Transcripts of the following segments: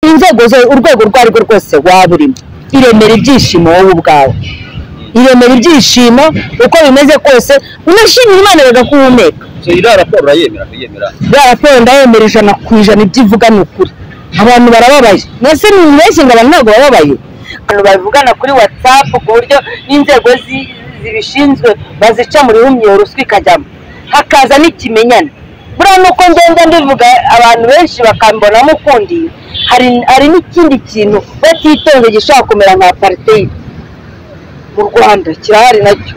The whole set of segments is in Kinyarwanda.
inzego urwego urwo arirwo rwose waba urimo iremera ibyishimo wowe ubwawe iremera ibyishimo uko bimeze kose unashimira imana bagakuhumeka so iriya raporo urayemera kuyemera iriya raporo ndayemera ijana ku ijana ibyo ivuga ni ukuri abantu barababaye mwese nimubeshye ngo abantu ntabwo bababaye abantu bavugana kuri watsapu ku buryo n'inzego zi- zibishinzwe bazica mu rihumyo ruswa ikajyamo hakaza n'ikimenyane buriya nuko ngenda mbivuga abantu benshi bakambonamo ukundi hari hari n'ikindi kintu batitonze gishobora kumera nka apariteyidi mu rwanda kirahari nacyo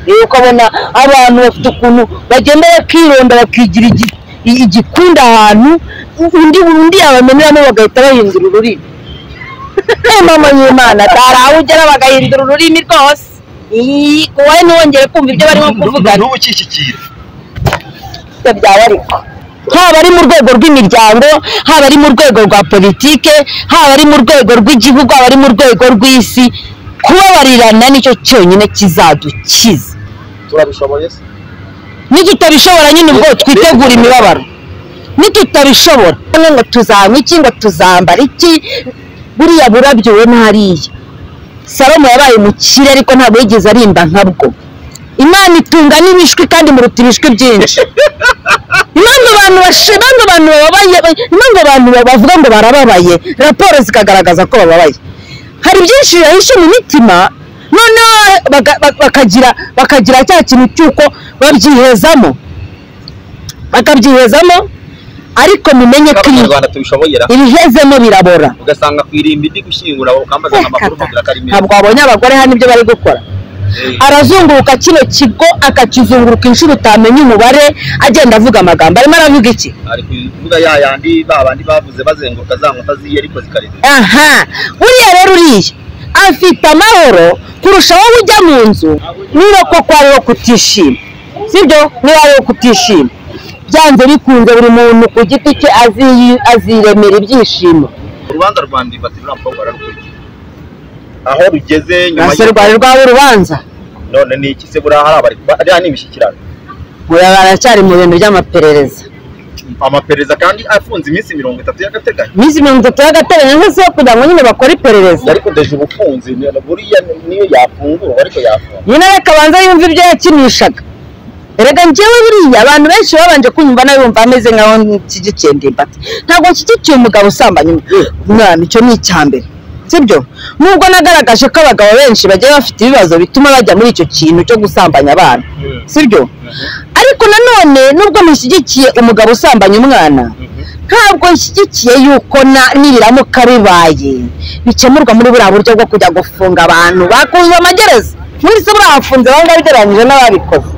rero ukabona abantu bafite ukuntu bagenda bakironda bakigira igi- i- igikundi ahantu undi undi yabameneramo bagahita bahindura ururimi Eh, mama y'imana atari aho ugera bagahindura ururimi rwose Iyi, wowe ntiwongere kumva ibyo barimo kuvugana n'ubu ukishyikira ibyo byaba ariko haba ari mu rwego rw'imiryango haba ari mu rwego rwa politike haba ari mu rwego rw'igihugu haba ari mu rwego rw'isi kubabarirana nicyo cyonyine kizadukiza turabishoboye se nitutabishobora nyine ubwo twitegura imibabaro nitutabishobora bamwe ngo tuzanywa iki ngo tuzambara iki buriya burabyo we ntariya salomo yabaye umukire ariko ntabwo yigeze arimba nkabwo imana itunga n'ibishwi kandi muruta ibishwi byinshi impamvu abantu bashi- impamvu abantu bababaye impamvu abantu bavuga ngo barababaye raporo zikagaragaza ko bababaye hari byinshi bibahishe mu mitima noneho baga- bak- bakagira bakagira cya kintu cy'uko babyihezamo bakabyihezamo ariko mumenye ko ibi- abanyarwanda tubishoboye ra ibihezemo birabora ugasanga ku irimbi ndi gushyingura ukambazana amakuru ukagira ko ari meza ntabwo wabonye abagore hano ibyo bari gukora Eh, arazunguruka kino kigo akakizunguruka inshuro utamenya umubare agenda avuga amagambo arimo aravuga iki ari kuvuga ya yandi ba bandi bavuze bazenguruka za nkuta ziye ariko zikarenga aha buriya rero uriya afite amahoro kurusha wowe ujya mu nzu niba koko ariwo kutishima sibyo niba ariwo kutishima byanze bikunze buri muntu ku giti cye aziyi- aziremera ibyishimo urubanza rwa ndibati ruriya mukobwa bararukurikiye aho rugeze nyuma ese rwari rwawe urubanza none ni iki se buriya hari abari ariya ni imishyikirano buriya baracyari mu bintu by'amaperereza amaperereza kandi afunze iminsi mirongo itatu y'agateganyo iminsi mirongo itatu y'agateganyo nk'isi yo kugira ngo nyine bakore iperereza ariko deje ubufunzi ni- buriya niyo yafungurwa ariko yafungwa nyine akabanza yumva ibyo yakinishaga erega njyewe buriya abantu benshi babanje kunyumva nawe bumva ameze nkaho nshyigikiye ndimbati ntabwo nshyigikiye umugabo usambanya umwana icyo ni icya mbere sibyo nubwo nagaragaje ko abagabo benshi bagiye bafite ibibazo bituma bajya muri icyo kintu cyo gusambanya abana sibyo ariko nanone nubwo nishyigikiye umugabo usambanya umwana ntabwo nshyigikiye yuko na nibiramuka bibaye bikemurwa muri buriya buryo bwo kujya gufunga abantu bakunze amagereza muri se burahafunze banga bigereranyije n'ababikoze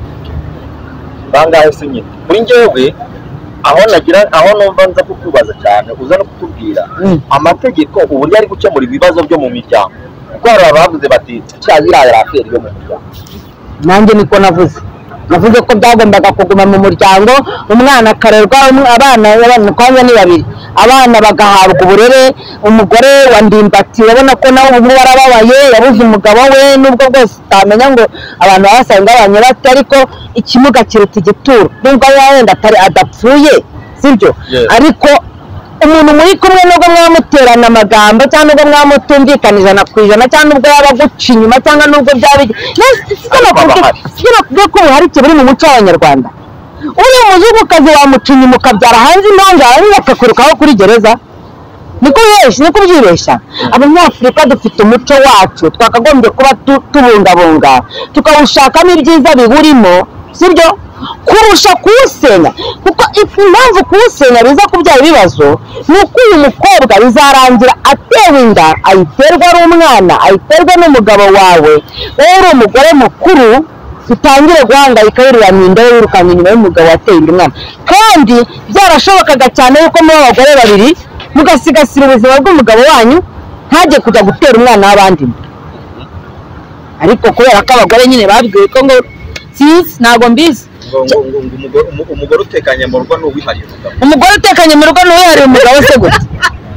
bangahe se nyine kuri njyewe aho nagira aho numva nza kukubaza cyane uza no kutubwira Mm. amategeko uburyo ari gukemura ibibazo byo mu miryango kuko hari abavuze bati cya ziriya raferi yo mu miryango nanjye niko navuze navuze ko byagombaga kuguma mu muryango umwana akarerwa um- abana abana twanya ni babiri abana bagahabwa uburere umugore wa ndimbati urabona ko nawe ubu ngubu arababaye yabuze umugabo we nubwo bwose utamenya ngo abantu babasanga banyurate ariko ikimuga kiruta igituro nubwo aba wenda atari adapfuye sibyo Yes. ariko umuntu muri kumwe nubwo mwamuterana amagambo cyangwa nubwo mwamutumvikana ijana ku ijana cyangwa nubwo yaba aguca inyuma cyangwa nubwo byaba igi- Yes, sibyo Ariko nakuvuga- bahari. sibyo nakuvuga ko ubuharike buri mu muco w'abanyarwanda uriya muzungukazi wamuca inyuma ukabyara hanze impanga yarangiza akakwirukaho kuri gereza niko bibeshya niko byibeshya abanyafurika dufite umuco wacu twakagombye kuba tu- tubungabunga tukawushakamo ibyiza biwurimo sibyo kurusha kuwusenya kuko if- impamvu kuwusenya biza kubyara ibibazo ni uko uyu mukobwa bizarangira atewe inda ayiterwa ari umwana ayiterwa n'umugabo wawe wowe uri umugore mukuru utangire guhangayika wirurana inda wirukanye inyuma y'umugabo wateye inda umwana kandi byarashobokaga cyane yuko muri abagore babiri mugasigasira ubuzima bw'umugabo wanyu ntajye kujya gutera umwana w'abandi inda. ariko kubera ko abagore nyine babwiwe ko ngo sinzi ntabwo mbizi ngo ngo- ngo- ngo umugore- umu- umugore utekanye mu rugo ni uwihariye umugabo umugore utekanye mu rugo n'uwihariye umugabo se gute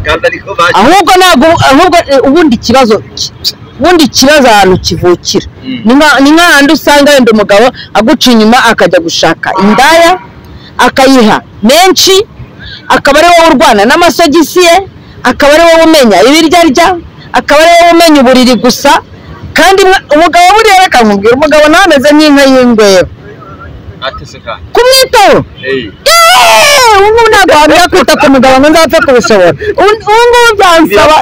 kandi ariko baje ahubwo ntabwo ahubwo eh, ubundi ikibazo ki- ubundi ikibazo ahantu kivukira Mm. ni nka- ni nk'ahandi usanga wenda umugabo aguca inyuma akajya gushaka indaya akayiha menshi akaba ari wowe urwana n'amasogisi ye akaba ari wowe umenya ibiryarya akaba ari wowe umenya uburiri gusa kandi mwa- umugabo buriya akamubwira umugabo nawe ameze nk'inka y'ingweba atese kandi kumwitaho eyi Yeee! ubu ngubu ntabwo wamenya kwita ku mugabo ngo nzapfe kubishobora ubu ubu ngubu byansaba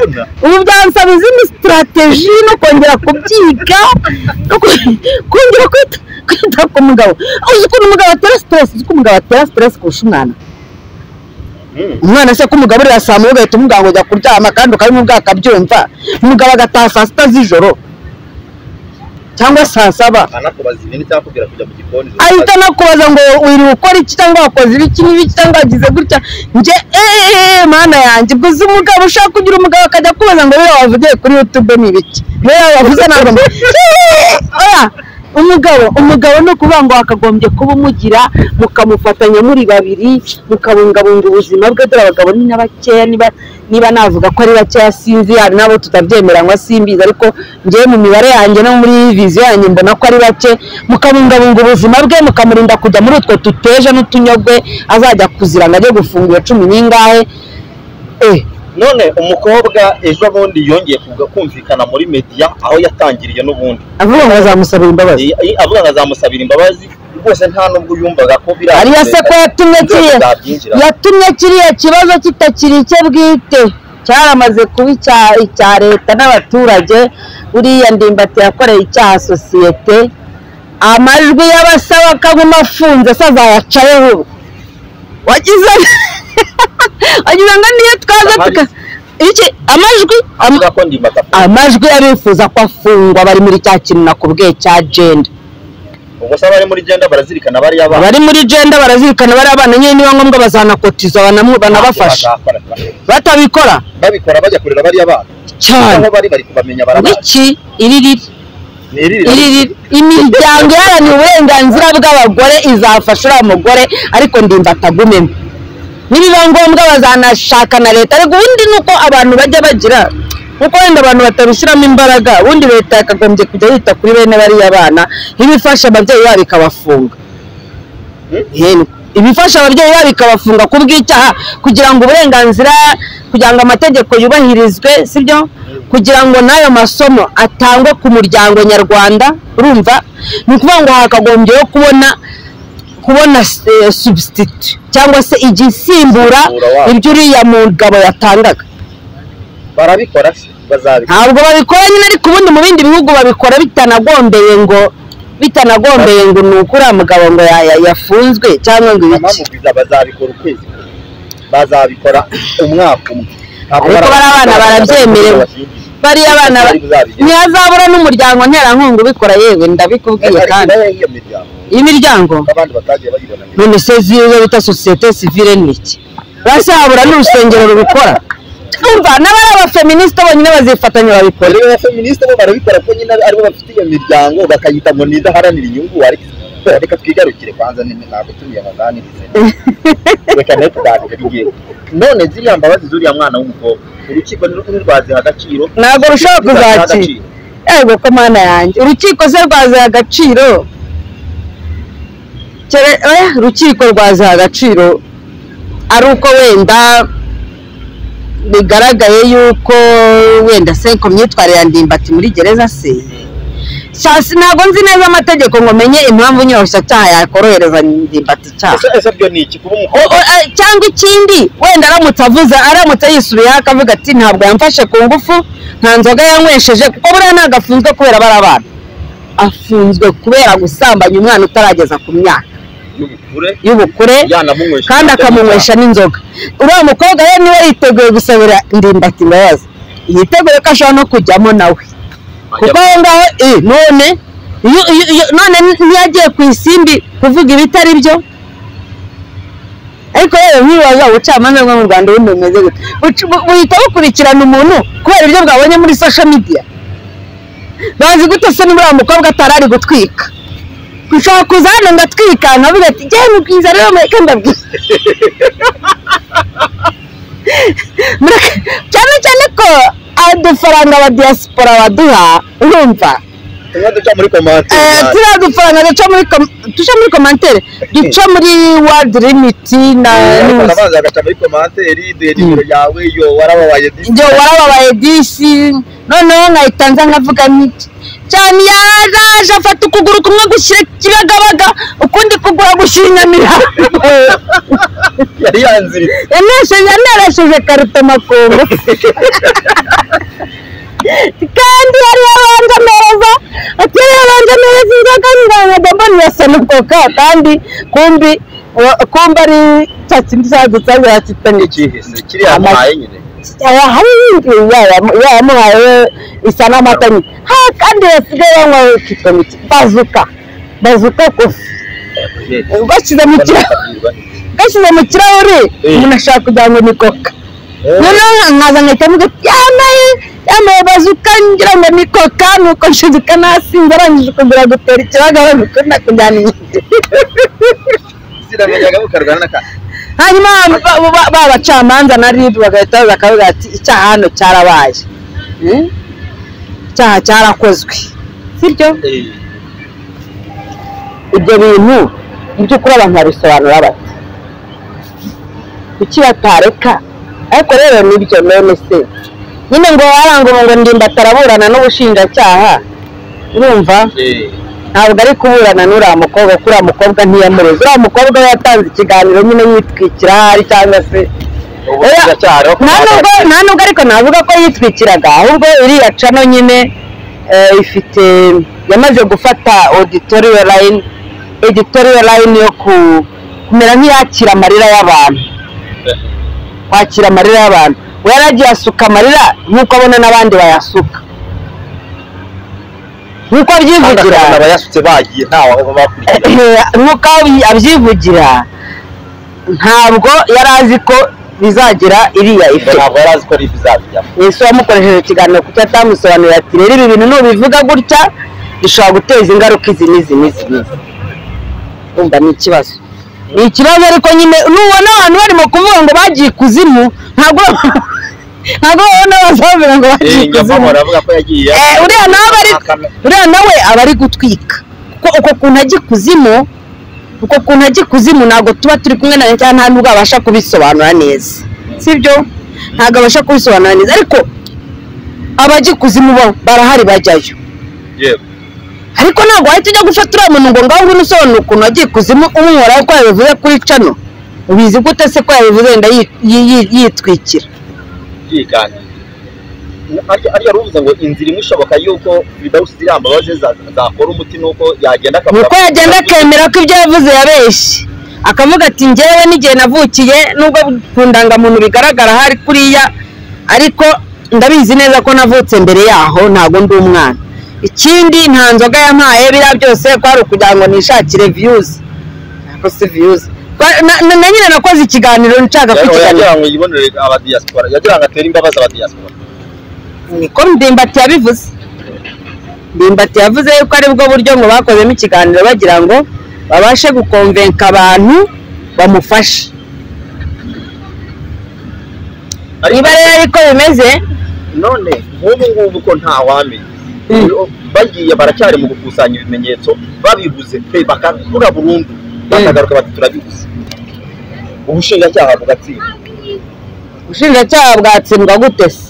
ubu byansaba izindi sitarateji no kongera kubyiga no ku- kongera kwita kwita ku mugabo uzi ukuntu umugabo atera siteresi uzi ko umugabo atera siteresi kurusha umwana umwana se ko umugabo uriya saa moya ugahita umubwira ngo jya kuryama kandi ukaba uri mu bwaka byumva umugabo agataha saa sita z'ijoro cyangwa saa saba anakubaza ibintu cyangwa akubwira kujya mu gikoni ahita anakubaza ngo wiri ukora iki cyangwa wakoze ibiki n'ibiki cyangwa wagize gutya njye eee mana yanjye ubwo uzi umugabo ushaka kugira umugabo akajya akubaza ngo rero wavugiye kuri youtube ni ibiki rero wavuze ntabwo mba- Eee! oya umugabo umugabo ni ukuvuga ngo wakagombye kuba umugira mukamufatanya muri babiri mukabungabunga ubuzima bwe dore abagabo ni na bakeya niba niba navuga ko ari bakeya sinzi hari n'abo tutabyemera ngo simbizi ariko ngewe mu mibare yanjye no muri viziyo yanjye mbona ko ari bake mukabungabunga ubuzima bwe mukamurinda kujya muri utwo tuteje n'utunyogwe azajya kuzira ngo ajye gufungura cumi n'ingahe eh none umukobwa ejo bundi yongeye kuga kumvikana muri mediya aho yatangiriye n'ubundi avuga ngo bazamusabira imbabazi Iyi- iyi- avuga ngo azamusabira imbabazi rwose nta nubwo yumvaga ko biriya ariyo se ko yatumye kiriya zabyinjira yatumye kiriya kibazo kitakiri icye bwite cyaramaze kuba icya icya leta n'abaturage uriya ndimbati yakoreye icyaha sosiyete amajwi y'abasaba akaguma afunze se azayacayeho ubu wagize wagize ngo niyo twaza tuka iki amajwi am- avuga ko ndimbata amajwi arifuza ko afungwa bari muri cya kintu nakubwiye cya jenda ubwo se abari muri genda barazirikana bariya bana abari muri jenda barazirikana bariya bana nyine niba ngombwa bazanakotiza banamu- banabafasha batabikora babikora bajya kurera bariya bana cyane aho bari bari kubamenya barabazi iki iririri ni iri rira. iririri imiryango iharanira uburenganzira bw'abagore izafasha uriya mugore ariko ndimbatagumemo nibiba ngombwa bazanashaka na leta ariko ubundi ni uko abantu bajya bagira kuko wenda abantu batabishyiramo imbaraga ubundi leta yakagombye kujya yita kuri bene bariya bana nk'ibifasha ababyeyi babo ikabafunga Yemwe. ibifasha ababyeyi babo ikabafunga ku bw'icyaha kugira ngo uburenganzira kugira ngo amategeko yubahirizwe sibyo kugira ngo n'ayo masomo atangwe ku muryango nyarwanda urumva ni ukuvuga ngo hakagombyeho kubona kubona eh, substitute cyangwa se igisimbura Isimbura wabo. ibyo uriya mugabo yatangaga barabikora se bazabikora ntabwo babikora nyine ariko ubundi mu bindi bihugu babikora bitanagombeye ngo bitanagombeye ngo ni uko uriya mugabo ngo ya- ya- yafunzwe cyangwa ngo mama ibiki mubwiza bazabikora ukwezi kumwe. bazabikora umwaka umwe Ntabwo Ariko bari bariya bana barabyemerewe. bariya abana ntihazabura n'umuryango nterankunga ubikora yewe ndabikubwiye kandi Ariko iyo miryango imiryango abandi batagiye bayibona mbere. none se ziyo bita sosiyete sivile ni iki bazahabura n'urusengero rubikora umva n'abari abafeministe bonyine bazifatanya babikora rero abafeministe bo barabikora kuko nyine aribo bafite iyo miryango bakayita ngo nidaharanira inyungu ariko reka twigarukire kwanza nini ntabwo turi abazani reka nawe tuganire none ziriya mbabazi z'uriya mwana w'umukobwa urukiko ntirwaziha agaciro ntabwo rushobora Ntirwaziha kuzakira yego ko mana yanjye urukiko se rwaziha agaciro Kere- oya, urukiko rwaziha agaciro ari uko wenda bigaragaye yuko wenda se ku myitwarire ya ndimbati muri gereza se Sasi ntabwo nzi neza amategeko ngo menye impamvu nyoroshyacyaha yakorohereza ndimbati icyaha ese ese byo ni iki kuba O- umukobwa o- a- cyangwa ikindi wenda aramutse avuze aramutse yisubiyeho akavuga ati ntabwo yamfashe ku ngufu nta nzoga yanywesheje kuko buriya ntabwo afunzwe kubera bari abana afunzwe kubera gusambanya umwana utarageza ku myaka y'ubukure y'ubukure yanamunywesha kandi akamunywesha n'inzoga uriya mukobwa we niwe yiteguye gusabira ndimbati imbabazi yitegure ko ashobora no kujyamo nawe kuko aho ngaho eh, none iyo- iyo- iyo- none ntiyagiye ku isimbi kuvuga ibitari byo ariko rero ntibaza ubucamanza bwo mu rwanda ubundi bumeze gute Buca- bu- buhita bukurikirana umuntu kubera ibyo bwabonye muri social media bazi gute se niba uriya mukobwa atari ari gutwika ushobora kuza hano ngatwikana avuga ati jyewe mubwiza rero mureke ndabwiza Mureke- cyane cyane ko adufaranga ba diaspora baduha urumva tumwe duca muri komante turiya dufaranga duca muri kom- duca muri komantere duca muri wadi limiti na niwuzi abanza agaca muri komanteri duhe nimero yawe yo warababaye njye warababaye disi noneho nkahita nza nkavuga nti cyane yaraje afata ukuguru kumwe gushyira kibagabaga ukundi kugura gushyira inyamirambo yari yanziritse yanashije narashije karuta makungu kandi yari yabanje amereza ati yari yabanje amereza inzoga ndangaga mbona irasa n'ubwoka kandi kumbi wa- kumbi ari cya kindi cyadutsanze yakitanye n'ikihise kiriya muhaye nyine aya hari yayamuhaye isa n'amata nyine ha kandi yasigaye yanywa kitwa miki bazuka bazuka kofi bashyize mu kirahure bashyize mu kirahure Eh. umuntu ashaka kugira ngo ni koka noneho nkaza nkahita mvuga ati yambaye yambaye bazuka ngira ngo ni koka nuko nshiduka nasinze arangije kugira gutera ikibagara nuko nakujyana inyuma ziramenyaga ukarwana n'aka hanyuma ba- ba- ba- ba bacamanza na rib bagahita baza bakavuga ati icyaha hano cyarabaye Hmm? icyaha cyarakozwe sibyo Eh, ibyo bintu mu by'ukuri abantu babisobanura bate kuki batareka ariko rero nibyo none se nyine ngo warangura ngo ndimba ataraburana n'ubushinjacyaha urumva eh, ntabwo ari kuburana n'uriya mukobwa kuko uriya mukobwa ntiyamureze uriya mukobwa we yatanze ikiganiro nyine yitwikira ahari cyangwa se ubushinjacyaha rero nta nubwo nta nubwo ariko navuga ko yitwikiraga ahubwo iriya cano nyine eh, ifite yamaze gufata auditorial line editorial line yo ku- kumera nk'iyakira amarira y'abantu kwakira amarira y'abantu we yaragiye asuka amarira nk'uko abona n'abandi bayasuka nk'uko kandi abyivugira akabona abayasutse bagiye ntawe aho bakurikira nk'uko abi- abyivugira ntabwo yari azi ko bizagira iriya ngo ife ntabwo yari azi ko ari bizabijyamo ese wamukoresheje ikiganiro kuko atamusobanurira ati rero ibi bintu nubivuga gutya bishobora guteza ingaruka izi n'izi n'izi n'izi umva ni ikibazo ni ikibazo ariko nyine nubona abantu barimo kuvuga ngo bagiye ikuzimu ntabwo ntabwo babona bazavuga ngo bagiye nyamama ikuzimu baravuga ko yagiye Eh, uriya nawe ari uriya nawe aba ari gutwika kuko uko kuntu ajya ikuzimu uko kuntu ajya ikuzimu ntabwo tuba turi kumwe na cyangwa nta nubwo abasha kubisobanura neza sibyo ntabwo abasha kubisobanura neza ariko abajya ikuzimu bo barahari bajyayo yego ariko ntabwo wahita ujya gufata uriya muntu ngo ngaho ngwino usobanura ukuntu wagiye ikuzimu umwora ko yabivuze kuri cano ubizi gute se ko yabivuze wenda yi- yi- yi- yitwikira yiganira ariya ruvuze ngo inzira imwe ishoboka yuko bidawusi ziriya mbabazi za- zakora umuti nuko yagenda akavuga uko yagenda akemera ko ibyo yavuze yabeshye akavuga ati njyewe n'igihe navukiye nubwo ku ndangamuntu bigaragara hari kuriya ariko ndabizi neza ko navutse mbere yaho ntabwo ndi umwana ikindi nta nzoga yampaye biriya byose kwari ukugira ngo nishakire viyuzi ntabwo si viyuzi Ba- na- na na nyine nakoze ikiganiro nshaka Rero kukiganira yagira ngo yibonere abadiyasipora yagira ngo atere imbabazi abadiyasipora niko ndimbati yabivuze ndimbati yavuze yuko aribwo buryo ngo bakozemo ikiganiro bagira ngo babashe gukonvenka abantu bamufashe ariko niba rero ariko bimeze none nk'ubu ngubu ko nta wamenya Mm. Uyu- bagiye baracyari mu gukusanya ibimenyetso babibuze pe bakabura burundu bakagaruka bati turabibuze ubushinjacyaha bugatsinda ubushinjacyaha bwatsindwa gute se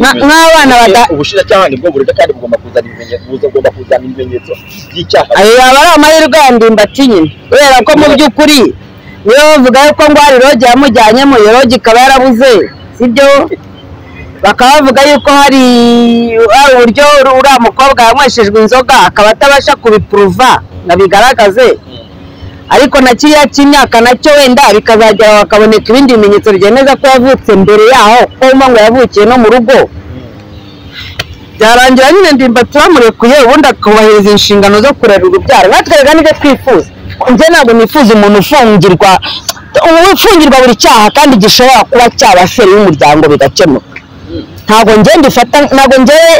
Nka- nk'abana bada- ubushinjacyaha nibwo burega kandi bugomba kuzana ibimenyetso bugomba kuzana ibimenyetso by'icyaha ayo yaba ari amahirwe ya ndimbati nyine kubera ko mu by'ukuri niyo bavuga yuko ngwari rogi yamujyanyemo iyo rogi ikaba yarabuze sibyo bakaba bavuga yuko hari hari uburyo uri- uriya mukobwa yanyweshejwe inzoga akaba atabasha kubipuruva ngo abigaragaze ariko na kiriya cy'imyaka nacyo wenda bikazagera hakaboneka ibindi bimenyetso byemeza ko yavutse mbere yaho ko wumva ngo yavukiye no mu rugo byarangira nyine ndimbati bamurekuye ubundi akubahiriza inshingano zo kurera urubyaro natwerega n'ibyo twifuza njye ntabwo nifuza umuntu ufungirwa ubu ufungirwa buri cyaha kandi gishobora kuba cyaba feri y'umuryango bigakemuka ntabwo njye ndifata ntabwo njyewe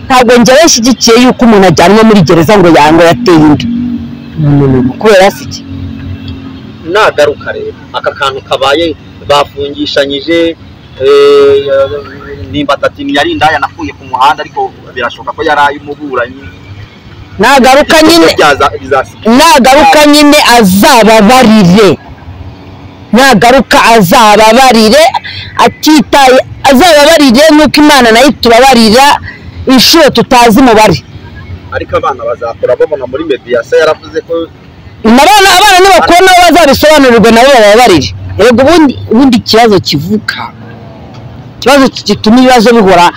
ntabwo njyewe nshyigikiye yuko umuntu ajyanwa muri gereza ngo yango yateye inda kubera si iki nagaruka rero aka kantu kabaye bafungishanyije nimbata ati ntiyari indaya nakuye ku muhanda ariko birashoboka ko yari ay'umuburanyi nagaruka nyine byaza bizasiga nagaruka nyine azababarire nagaruka azababarire atitaye azababarire nuko imana nayo itubabarira inshuro tutazi umubare ariko abana bazakura babona muri mediyasiyo yaravuze ko nabona abana nibakura nabo bazabisobanurirwe nabo bababarire yego ubundi ubundi ikibazo kivuka ikibazo gituma ibibazo bihora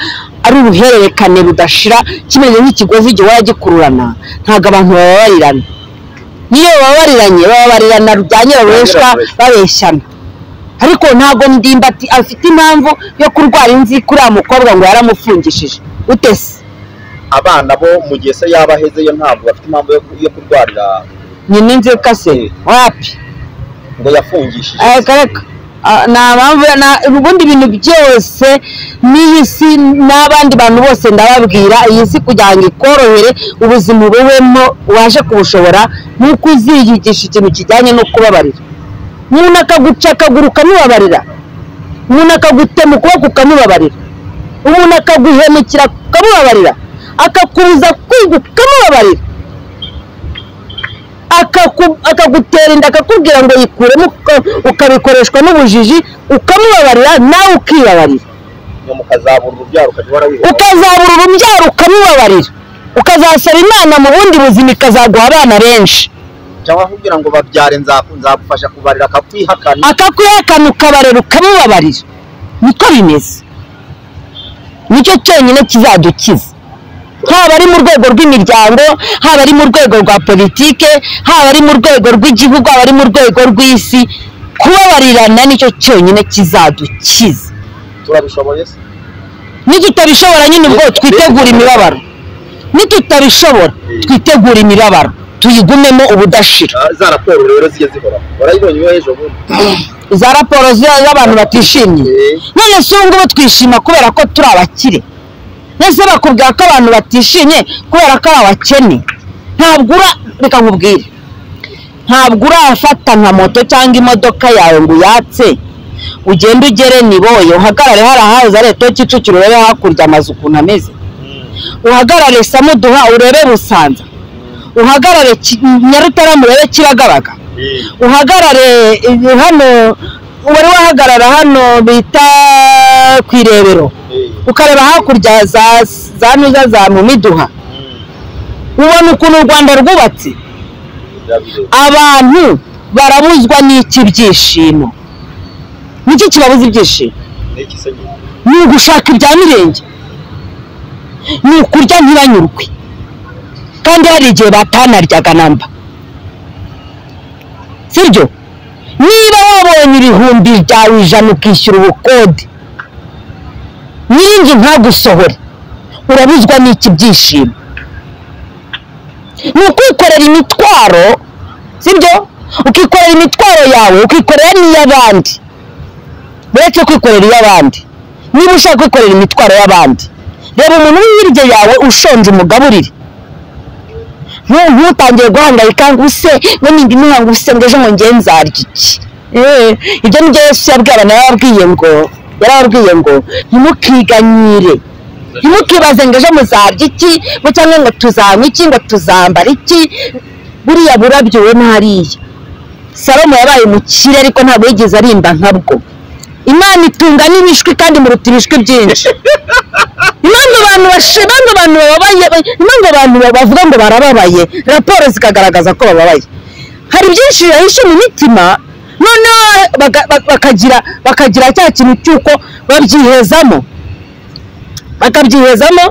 ari uruhererekane rudashira kimeze nk'ikigozi igihe uhora gikururana ntabwo abantu bababarirana niyo bababariranye bababarirana rujyanye baboreshwa babeshyana ariko ntabwo ndimbati afite impamvu yo kurwara inzi kuri uriya mukobwa ngo yaramufungishije utese abana bo mu gihe se yaba aheze yo ntabwo bafite impamvu yo- yo kurwarira nyina inzika se wapi ngo yafungishije reka reka Ah, nta mpamvu na- ubundi ibintu byose n'iyi si n'abandi bantu bose ndababwira iyi si kugira ngo ikorohere ubuzima ububemo ubashe kubushobora nuko uziyigisha ikintu kijyanye no kubabarira umuntu akaguca akaguru ukamubabarira umuntu akagutema ukuboko ukamubabarira umuntu akaguhemukira ukamubabarira akakubuza kwiga ukamubabarira akaku- akagutera inda akakubwira ngo yikuremo uka- ukabikoreshwa n'ubujiji ukamubabarira nawe ukibabarira ngo mukazabura urubyaro ukajya uhora wihuta ukazabura urubyaro ukamubabarira ukazasaba imana mu bundi buzima ikazaguha abana benshi cyangwa akubwira ngo babyare nzaku- nzagufasha kubarira akakwihakana akakwihakana ukabarera ukamubabarira niko bimeze nicyo cyonyine kizadukiza haba ari mu rwego rw'imiryango haba ari mu rwego rwa politike haba ari mu rwego rw'igihugu haba ari mu rwego rw'isi kubabarirana nicyo cyonyine kizadukiza turabishoboye se nitutabishobora nyine ubwo twitegura imibabaro nitutabishobora twitegura imibabaro tuyigumemo ubudashira Ah, za raporo rero zijya zihora urayibonye iyo ejo bundi za raporo z'iyo- z'abantu batishimye Eh, none si ubu ngubu twishima kubera ko turi abakire ndetse bakubwira ko abantu batishimye kubera ko ari abakene ntabwo ura reka nkubwire ntabwo urafata nka moto cyangwa imodoka yawe ngo uyatse ugende ugere niboye uhagarare hariya haza leta yo kicukiro urebe hakurya amazu ukuntu ameze uhagarare samuduha urebe busanza uhagarare Ki- nyarutarama urebe kiragabaga eh, uhagarare eh, hano wari wahagarara hano bita ku irebero eh, ukareba hakurya za za nuza za mumiduha mm, ubona ukuntu u rwanda rwubatse birabireba. abantu barabuzwa n'iki byishimo niki kibabuza ibyishimo Ni iki se ni nyine? ugushaka ibya mirenge ni ukurya ntibanyurwe kandi hari igihe batanaryaga na mba sibyo niba wabonye ibihumbi byawe ijana ukishyura ubukode nyir'inzu ntagusohore urabuzwa n'iki byishimo ni ukwikorera imitwaro sibyo ukikorera imitwaro yawe ukikorera n'iy'abandi uretse kwikorera iy'abandi niba ushaka kwikorera imitwaro y'abandi reba umuntu uri hirya yawe ushonje umugaburire Ntu- ntutangire guhangayika ngo use ngo nindi muhango use ngo ejo ngo nge nzarya iki Eh, ibyo nibyo yesu yabwiye abantu yarababwiye ngo yarababwiye ngo ntimukiganyire ntimukibaze ngo ejo muzarya iki ngo cyangwa ngo tuzanywa iki ngo tuzambara iki buriya burabyowe ntariya salomo yabaye umukire ariko ntabwo yigeze arimba nkabwo imana itunga n'ibishwi kandi muruta ibishwi byinshi impamvu abantu bashi impamvu abantu bababaye impamvu abantu bavuga ngo barababaye raporo zikagaragaza ko bababaye hari byinshi bibahishe mu mitima noneho baga- ba- bakagira bakagira cya kintu cy'uko babyihezamo bakabyihezamo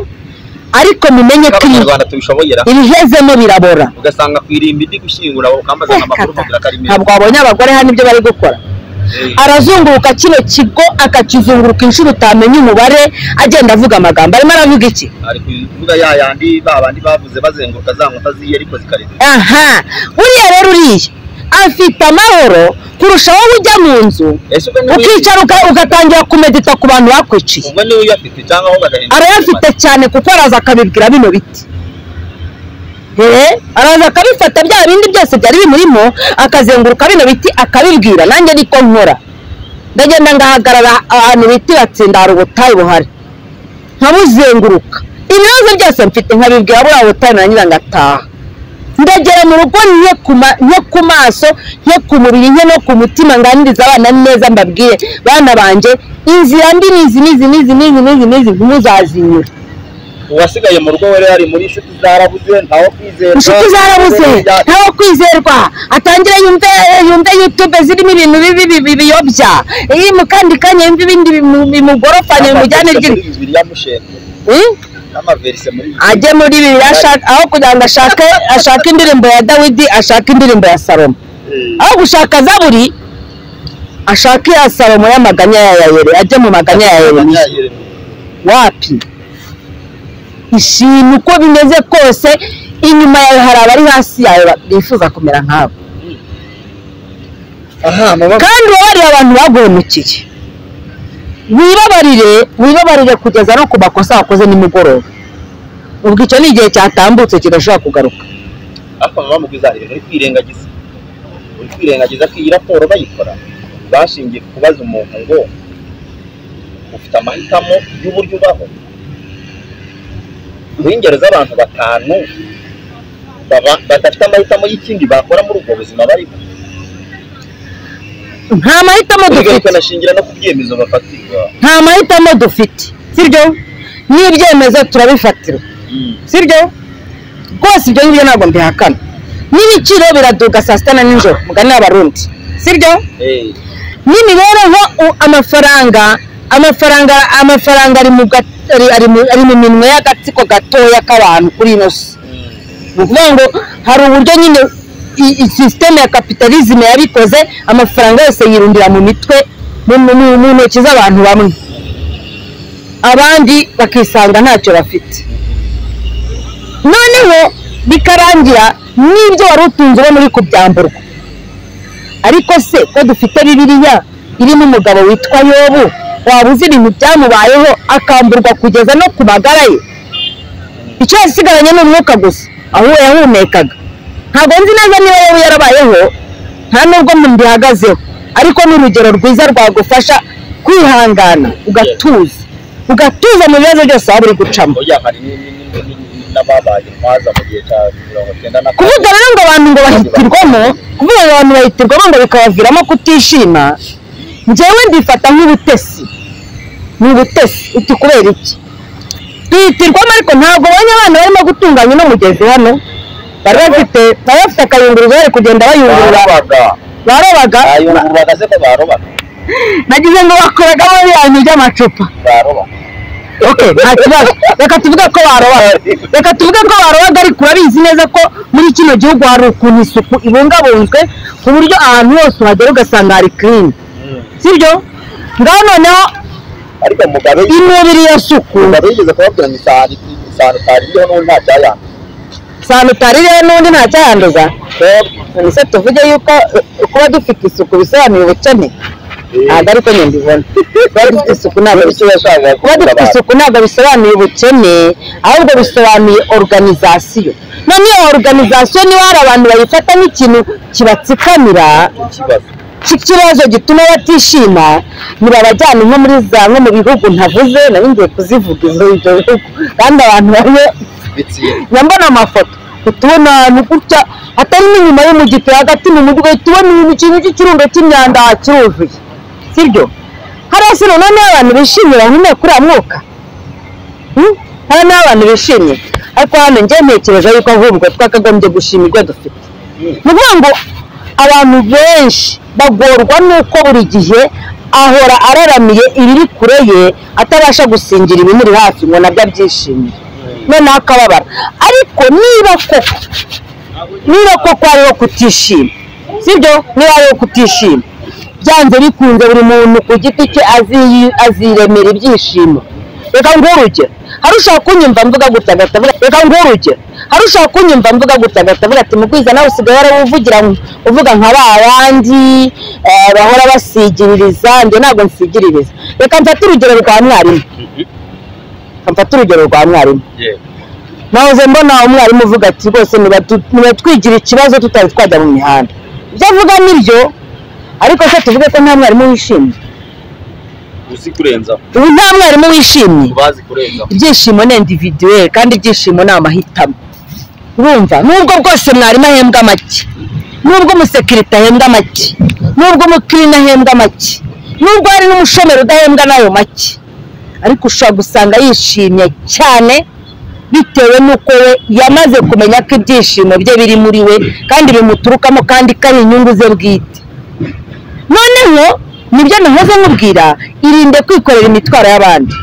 ariko mumenye ko ibi- abanyarwanda tubishoboye ra ibihezemo birabora ugasanga ku irimbi ndi gushyingura ukambaza amakuru ukagira ko ari meza ntabwo wabonye abagore hano ibyo bari gukora Eh, arazunguruka kino kigo akakizunguruka inshuro utamenya umubare agenda avuga amagambo arimo aravuga iki ari kuvuga ya yandi ba bandi bavuze bazenguruka za nkuta ziye ariko zikarenga aha uriya rero uriya afite amahoro kurusha wowe ujya mu nzu ese ubwo niwe uyafite? ukicara uka- ugatangira kumedita ku bantu bakwiciye ubwo niwe uyafite cyangwa ahubwo agahinda arayafite cyane kuko araza akabibwira bino biti Eh, araza akabifata bya bindi byose byari bimurimo akazenguruka bino biti akabibwira nanjye niko nkora ndagenda ngahagarara ahantu bita batsinda hari ubutayu buhari nkabuzenguruka ibibazo byose mfite nkabibwira buriya butari narangiza ngataha ndagera mu rugo nke ku ma- nke ku maso nke ku mubiri nke no ku mutima nganiriza abana neza mbabwire bana banjye inzira mbi ni izi n'izi n'izi n'izi n'izi n'izi ntimuzazinyura uwasigaye mu rugo we yari muri inshuti zarabuze ntawe kwizerwa inshuti zarabuze ntawe kwizerwa atangire yumve yumve yutube zirimo ibintu bibi bibi biyobya iri mu kandi kanya yumve ibindi bimu- bimugorofanya bimujyane ry'inda bibiliya mushenye Hmm? n'amaverise muri ajye muri bibiliya ashaka aho kugira ngo ashake ashake indirimbo ya dawidi ashake indirimbo ya salomo bibiliya aho gushaka zaburi ashake ya salomo y'amaganya ya yayere ajye mu maganya ya yeremiya wapi ishima uko bimeze kose inyuma yawe hari abari hasi yawe ba- bifuza kumera nkabo aha mama kandi uba wariye abantu baguhemukiye wibabarire wibabarire kugeza no ku makosa wakoze nimugoroba ubwo icyo ni igihe cyatambutse kidashobora kugaruka ariko mama mugwizarire uri kwirengagiza uri kwirengagiza ko iyi raporo bayikora bashingiye ku kubaza umuntu ngo ufite amahitamo y'uburyo ubaho mu ingero z'abantu batanu baba- badafite amahitamo y'ikindi bakora muri ubwo buzima barimo nta mahitamo ubwo dufite tukanashingira no ku byemezo bafatirwa nta mahitamo dufite sibyo n'ibyemezo turabifatirwa sibyo rwose ibyo ngibyo ntabwo mbihakana n'ibiciro biraduga saa sita na nijoro mugani abarundi sibyo Eh, n'imibereho u- amafaranga amafaranga amafaranga ari mu ga- ari- ari mu- ari mu minwe y'agatsiko gatoya k'abantu kuri ino si mm. ni ukuvuga ngo hari uburyo nyine i- i- sisiteme ya kapitalizme yabikoze amafaranga yose yirundira mu mitwe mu- mu mu- mu ntoki z'abantu bamwe abandi bakisanga ntacyo bafite noneho bikarangira n'ibyo wari utunze uba muri kubyamburwa ariko se ko dufite bibiliya irimo umugabo witwa yobu waba uzi ibintu byamubayeho akamburwa kugeza no ku magara ye icyo yasigaranye ni umwuka gusa aho yahumekaga ntabwo nzi neza niba yaba yarabayeho nta nubwo mbihagazeho ariko ni urugero rwiza rwagufasha kwihangana ugatuza ugatuza mu bibazo byose waba uri gucamo oya hari ni- ni- ni- ni- ni- n'ababaye intwaza mu gihe cya mirongo icyenda na kane kuvuga rero ngo abantu ngo bahitirwamo kuvuga ngo abantu bahitirwamo ngo bikabaviramo kutishima njyewe mbifata nk'ubutesi ni ubutesi uti kubera iki twihitirwamo ariko ntabwo abonye abana barimo gutunganya uno mugezi hano bari bafite bari bafite akayunguruzo bari kugenda bayungurura barobaga barobaga bayungururaga se ko barobaga nagize ngo bakoragamo biriya bintu by'amacupa baroba okay nta kibazo reka tuvuge ko barobaga reka tuvuge ko barobaga ariko urabizi neza ko muri kino gihugu hari ukuntu isuku ibungabunzwe ku buryo ahantu hose uhagera ugasanga hari kirimi sibyo ngaho noneho ariko mugabe imibiri ya suku mugabe yigeze kubabwira ngo isahani isahani itari iriho n'ubundi nta cyayandura sano utarireho n'undi ntacyayanduza ese tuvuge yuko eh, kuba dufite isuku bisobanuye ubukene ntabwo ariko nyine mbibona kuba dufite isuku ntabwo icyo bisobanuye yashakaga kuba dufite isuku ntabwo bisobanuye ubukene ahubwo bisobanuye organizasiyo none iyo organizasiyo niba hari abantu bayifata nk'ikintu kibatsikamira ikibazo cy'ikibazo gituma batishima nibabajyana nko muri za nko mu bihugu ntavuze nari ngiye kuzivuga izo ibyo bihugu kandi abantu bamwe bitsiye njya mbona amafoto utubona ahantu gutya atari n'inyuma y'umugiti hagati mu mujyi ugahita ubona ibintu ikintu cy'ikirundo cy'imyanda kiruzuye sibyo hariya si noneho niho abantu bishimye bahumeka kuri uriya mwuka Hmm? hariya niho abantu bishimye ariko hano njye ntekereje yuko ahubwo twakagombye gushimirwa dufite ni ukuvuga ngo abantu benshi bagorwa n'uko buri gihe ahora araramiye ibiri kure ye atabasha gusingira ibimuri hafi ngo nabyo abyishimire noneho akababara ariko niba koko niba koko hariho kutishima sibyo niba hariho kutishima byanze bikunze buri muntu ku giti cye azi- aziremera ibyishimo reka nguhe urugero hari ushaka kunyumva mvuga gutya agahita avuga reka nguhe urugero hari ushaka kunyumva mvuga gutya agahita avuga ati mugwiza nawe usigaye waravugira uvuga nka ba bandi eh, bahora basigiririza njye ntabwo nsigiririza reka mfate urugero rwa mwarimu Reka mfate urugero rwa mwarimu yewe nahoze mbona umwarimu uvuga ati rwose niba tu- niba twigira ikibazo tutari twajya mu mihanda ibyo avuga ni byo ariko se tuvuge ko nta mwarimu wishimye uzi kurenzaho ubu nta mwarimu wishimye bazi kurenzaho ibyishimo ni individuel kandi ibyishimo ni amahitamo urumva nubwo bwose mwarimu ahembwa make nubwo umusekirite ahembwa make nubwo umukirina ahembwa make nubwo hari n'umushomeri udahembwa n'ayo make ariko ushobora gusanga yishimye cyane bitewe n'uko we yamaze kumenya ko ibyishimo bye biri muri we kandi bimuturukamo kandi ko ari inyungu ze bwite noneho nibyo nahoze nkubwira irinde kwikorera imitwaro y'abandi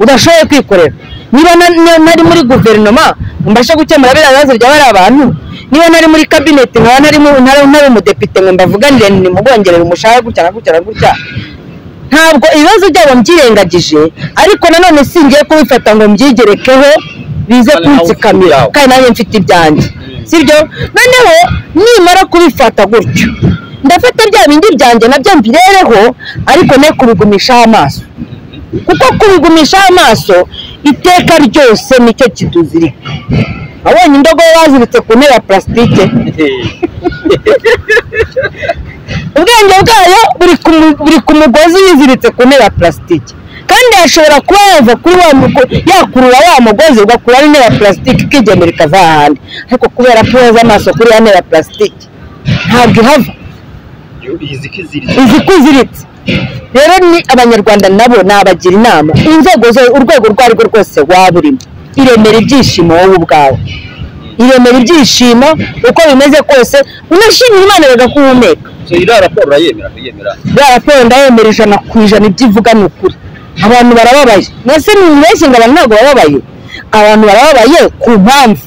udashoboye kwikorera niba na- na- nari muri guverinoma mbashe gukemura biriya bibazo byaba ari abantu niba nari muri kabineti nkaba nari mu- ntari ntari umudepite ngo mbavuganire nimubongerere umushahara gutya na gutya na gutya ntabwo ibibazo byabo mbyirengagije ariko nanone singiye kubifata ngo mbyigerekeho bize Kandi nawe ufite kunsikamira ibyawe. kandi nanjye mfite ibyanjye sibyo noneho nimara kubifata gutyo ndafata bya bindi byanjye nabyo mbirereho ariko ne kubigumishaho amaso kuko kubigumishaho amaso iteka ryose nicyo kituzirika abonye indogo baziritse ku ntebe ya purasitike ubwenge bwayo buri ku mu- buri ku mugozi wiziritse ku ntebe ya purasitike kandi yashobora kuba yava kuri wa mugo- yakurura wa mugozi ugakuraho intebe ya purasitike ikigemura ikava ahandi ariko kubera ko yoza amaso kuri ya ntebe ya purasitike ntabwo ihava izi ko iziritse izi ko iziritse rero ni abanyarwanda nabo nabagira inama inzego zo urwego urwo ari rwo rwose waba urimo iremera ibyishimo wowe ubwawe iremera ibyishimo uko bimeze kose unashimira imana bagakuhumeka so iriya raporo urayemera kuyemera ya raporo ndayemera ijana ku ijana ibyo ivuga ni ukuri abantu barababaye mwese nimubeshye ngo abantu ntabwo bababaye abantu barababaye ku mpamvu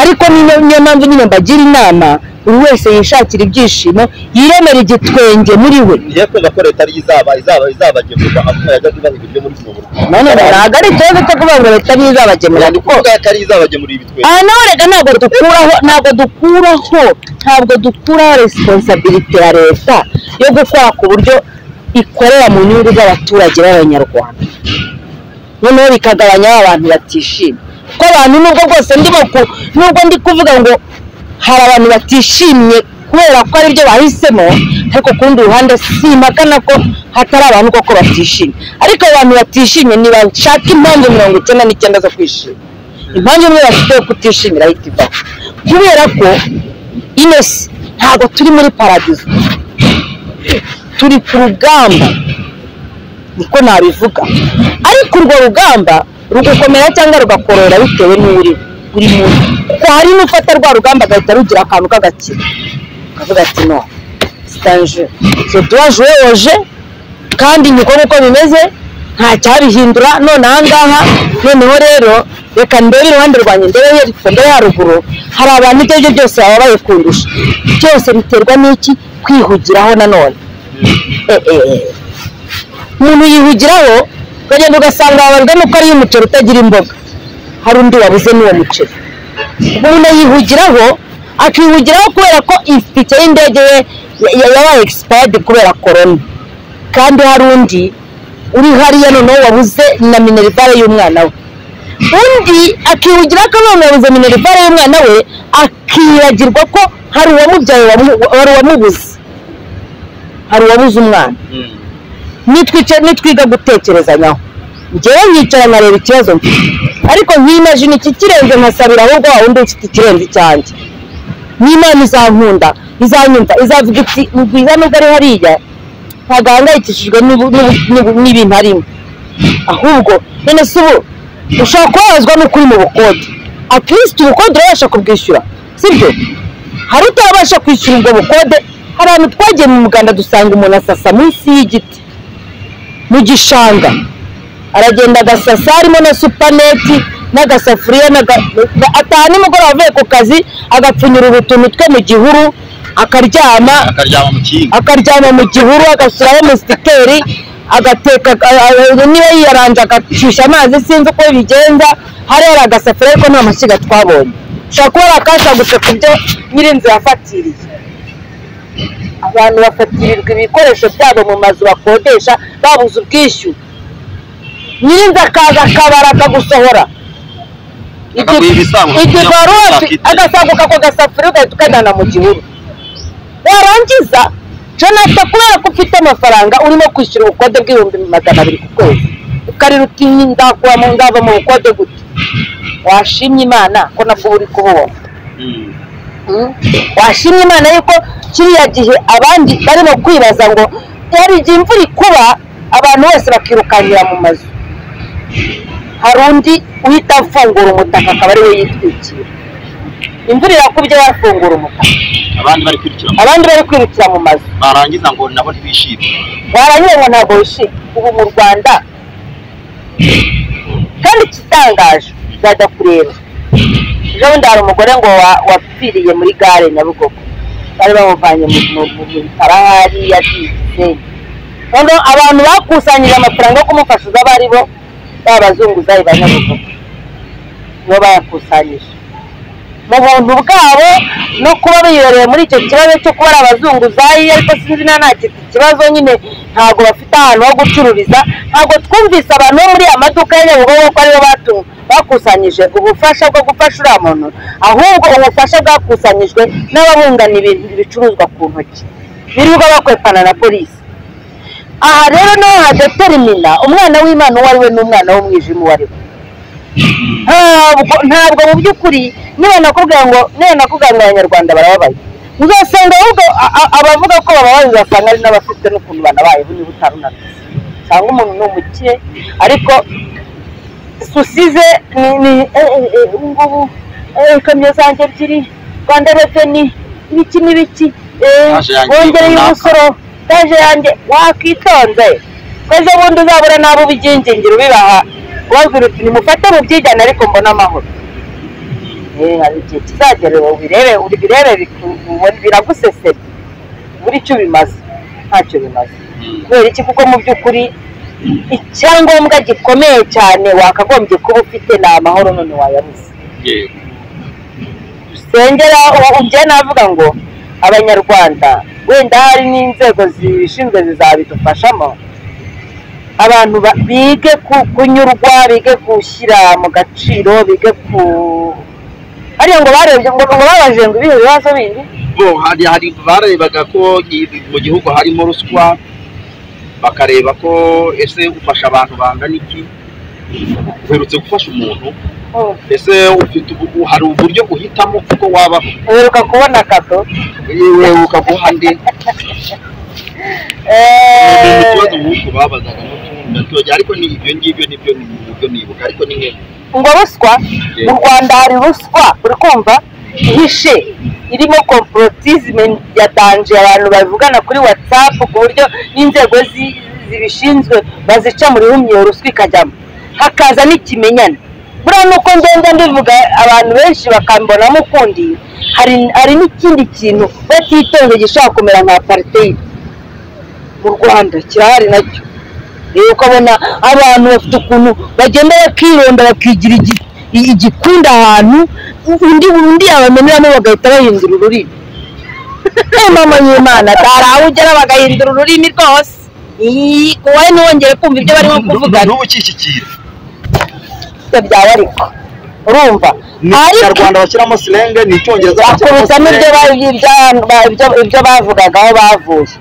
ariko niyo niyo mpamvu nyine mbagira inama buri wese yishakira ibyishimo yiremera igitwenge muri we ntiyakumva ko leta ariyo izaba izaba izabagemurwa ahubwo yajya ibaha ibiryo muri kino buryo none ntabwo ari ikibazo cyo kuvuga ngo leta niyo izabagemurira ni ukuvuga ko ariyo izabagemurira ibitwenge aha naho reka ntabwo dukuraho ntabwo dukuraho ntabwo dukuraho resiponsabilite ya leta yo gukora ku buryo ikorera mu nyungu z'abaturage b'abanyarwanda noneho bikagabanya ba bantu batishimye kuko abantu nubwo bwose ndimo ku- nubwo ndi kuvuga ngo hari abantu batishimye kubera ko ari byo bahisemo ariko ku rundi ruhande simpakana ko hatari abantu koko batishimye ariko abo bantu batishimye ntibashaka impamvu mirongo icyenda n'icyenda zo kwishima impamvu imwe bafite yo kutishimira ahita ivaho kubera ko ino si ntabwo turi muri paradizo turi ku rugamba niko nabivuga ariko urwo rugamba rugukomera cyangwa rugakorora bitewe n'uri buri muntu kuko hari n'ufata rwa rugamba agahita rugira akantu k'agakino akavuga ati no sitanje je dois jouer au jeu kandi niko uko bimeze nta cyabihindura none ahangaha noneho rero reka ndebe iruhande rwanjye ndebe hepfo ndebe haruguru hari abantu ibyo aribyo byose baba bayikundusha byose biterwa n'iki kwihugiraho nanone Eh, eh, eh. umuntu yihugiraho ukagenda ugasanga bababwa nuko ariyo umuceri utagira imboga hari undi wabuze n'uwo muceri ubwo umuntu yihugiraho akihugiraho kubera ko itike y'indege ye ya- ya- yabaye expired kubera korona kandi hari undi uri hariya noneho wabuze na minerivare y'umwana we undi akihugira ko none yabuze minerivare y'umwana we akibagirwa ko hari uwamubyaye wamu- hari uwamubuze hari uwabuze umwana nitwica nitwiga gutekerezanyaho njyewe nkicara nkareba ikibazo mfite ariko nkimajina iki kirenze nkasabira ahubwo wa wundi ufite ikirenze icyanjye n'imana izankunda izanyumva izavuga iti ni bwiza nubwo ari hariya ntabwo ahangayikishijwe n'ibu- n'ibu- n'ibu- n'ibintu arimo ahubwo none si ubu ushobora kubabazwa n'uko uri mu bukode akirisitu ubukode urabasha kubwishyura sibyo hari utabasha kwishyura ubwo bukode hari ahantu twagiye mu muganda dusanga umuntu asasa munsi y'igiti mu gishanga aragenda agasasa harimo na supaneti n'agasafuriya n'aga- ataha nimugoroba avuye ku kazi agapfunyurira utuntu twe mu gihuru akaryama akaryama mu kinga akaryama mu gihuru agashyiraho musiteri agateka a- a- niba yiyaranje agashyushya amazi sinzi uko bigenza hari hari agasafuriya ariko nta mashyiga twabonye ushobora kuba yakashagutse ku byo nyirinzu yafatiriye abantu bafatirirwa ibikoresho byabo mu mazu bakodesha babuze ubwishyu nyirinzu akaza akabara akagusohora Akaguha ibisango. igikorofsi agasanguka ako gasafuriya ugahita ukajyana mu gihuru warangiza jonathan kubera ko ufite amafaranga urimo kwishyura ubukode bw'ibihumbi magana abiri ku kwezi ukarira uti ndakuba mu ndava mu bukode gute washimye imana ko nabwo uri kububona Mm. washimye imana yuko kiriya gihe abandi barimo kwibaza ngo hari igihe imvura ikuba abantu bose bakirukankira mu mazu hari undi uhita afungura umutaka akaba ariwe yitwikira imvura irakubye wafungura umutaka abandi bari kwirukira mu- abandi bari kwirukira mu mazu barangiza ngo nabo ntibishime warangiye ngo ntabwo wishimye ubu mu rwanda kandi ikitangaje uzajya kureba ejo bundi hari umugore ngo wa- wapfiriye muri gare nyabugogo bari bamuvanye mu- mu- mu mu bitaro aho ari yagiye igisenyi noneho abantu bakusanyije amafaranga yo kumufasha bari bo ba bazunguzayi ba nyabugogo nibo bayakusanyije mu buntu bwabo no kuba biyoreye muri icyo kibazo cyo kuba ari abazunguzayi ariko sinzi na nta ki- ikibazo nyine ntabwo bafite ahantu ho gucururiza ntabwo twumvise abantu bo muri aya maduka ya nyabugogo ko aribo batu bakusanyije ubufasha bwo gufasha uriya muntu ahubwo ubufasha bwakusanyijwe n'ababungana ibintu ibicuruzwa ku ntoki birirwa bakwepana na polisi aha rero naho hadaterimina umwana w'imana uwo ari we n'umwana w'umwijima uwo ari we ntabwo ntabwo mu by'ukuri niba nakubwira ngo niba nakubwira ngo abanyarwanda barababaye uzasanga ahubwo a- a- abavuga ko bababaye uzasanga ari n'abafite n'ukuntu banabayeho niba utarunaniye cyangwa umuntu ni umukire ariko susize ni ni eh, eh, eh, ubu ngubu eh, ikamyo zanjye ebyiri rwanda reveni ibiki n'ibiki eh, Taje yanjye wongereye runaka. umusoro taje yanjye wakwitonze ko ejo bundi uzabura n'abo ubigingingiro ubibaha ubabwira uti nimufate mubyigane ariko mbone amahoro Eh, hari igihe kizagera ubirebe ubirebe biku- ubone- biragusesera buri icyo bimaze ntacyo bimaze kubera iki kuko mu by'ukuri icyangombwa gikomeye cyane wakagombye kuba ufite ni amahoro none wayabuze yego sengera ubye navuga ngo abanyarwanda wenda hari n'inzego zibishinzwe zizabidufashamo abantu ba- bige ku- kunyurwa bige gushyira mu gaciro bige ku hariya ngo barebye ngo ngo babajije ngo ibihe bibazo bindi bo hari hari barebaga ko i- mu gihugu harimo ruswa bakareba ko ese ufasha abantu bangana iki uherutse gufasha umuntu Hmm. ese ufite ubu- ubu- hari uburyo uhitamo kuko waba uheruka kubona kado yewe ukaguha nde Ni Eh, ikibazo nk'uko babazaga n'utundi ariko ni ibyo ngibyo nibyo nibyo nibuka ariko ni nk'ibi. ngo ruswa mu rwanda hari ruswa uri kumva ihishe irimo komporotisme yatanje abantu bavugana kuri whatsapp ku buryo n'inzego zi- zibishinzwe bazica muri rumwe iyo ruswa ikajyamo hakaza n'ikimenyane buriya nuko ngenda ndivuga abantu benshi bakambonamo ukundi hari hari n'ikindi kintu batitonze gishobora kumera nka apartheid mu rwanda kirahari nacyo rero ukabona abantu bafite ukuntu bagenda bakironda bakigira igi- i- igikunda ahantu undi undi yabameneramo bagahita bahindura ururimi Eh, mama y'imana atari aho ugera bagahindura ururimi rwose Ii, kuba ntiwongere kumva ibyo barimo kuvugana n'ubu kikikira ibyo byaba ariko urumva ni ariko ikinyarwanda bashyiramo silenge ni icyongereza bashyiramo bakubitamo silenge. ibyo ba- ibya- ba- ibyo- ibyo bavugaga aho bavuye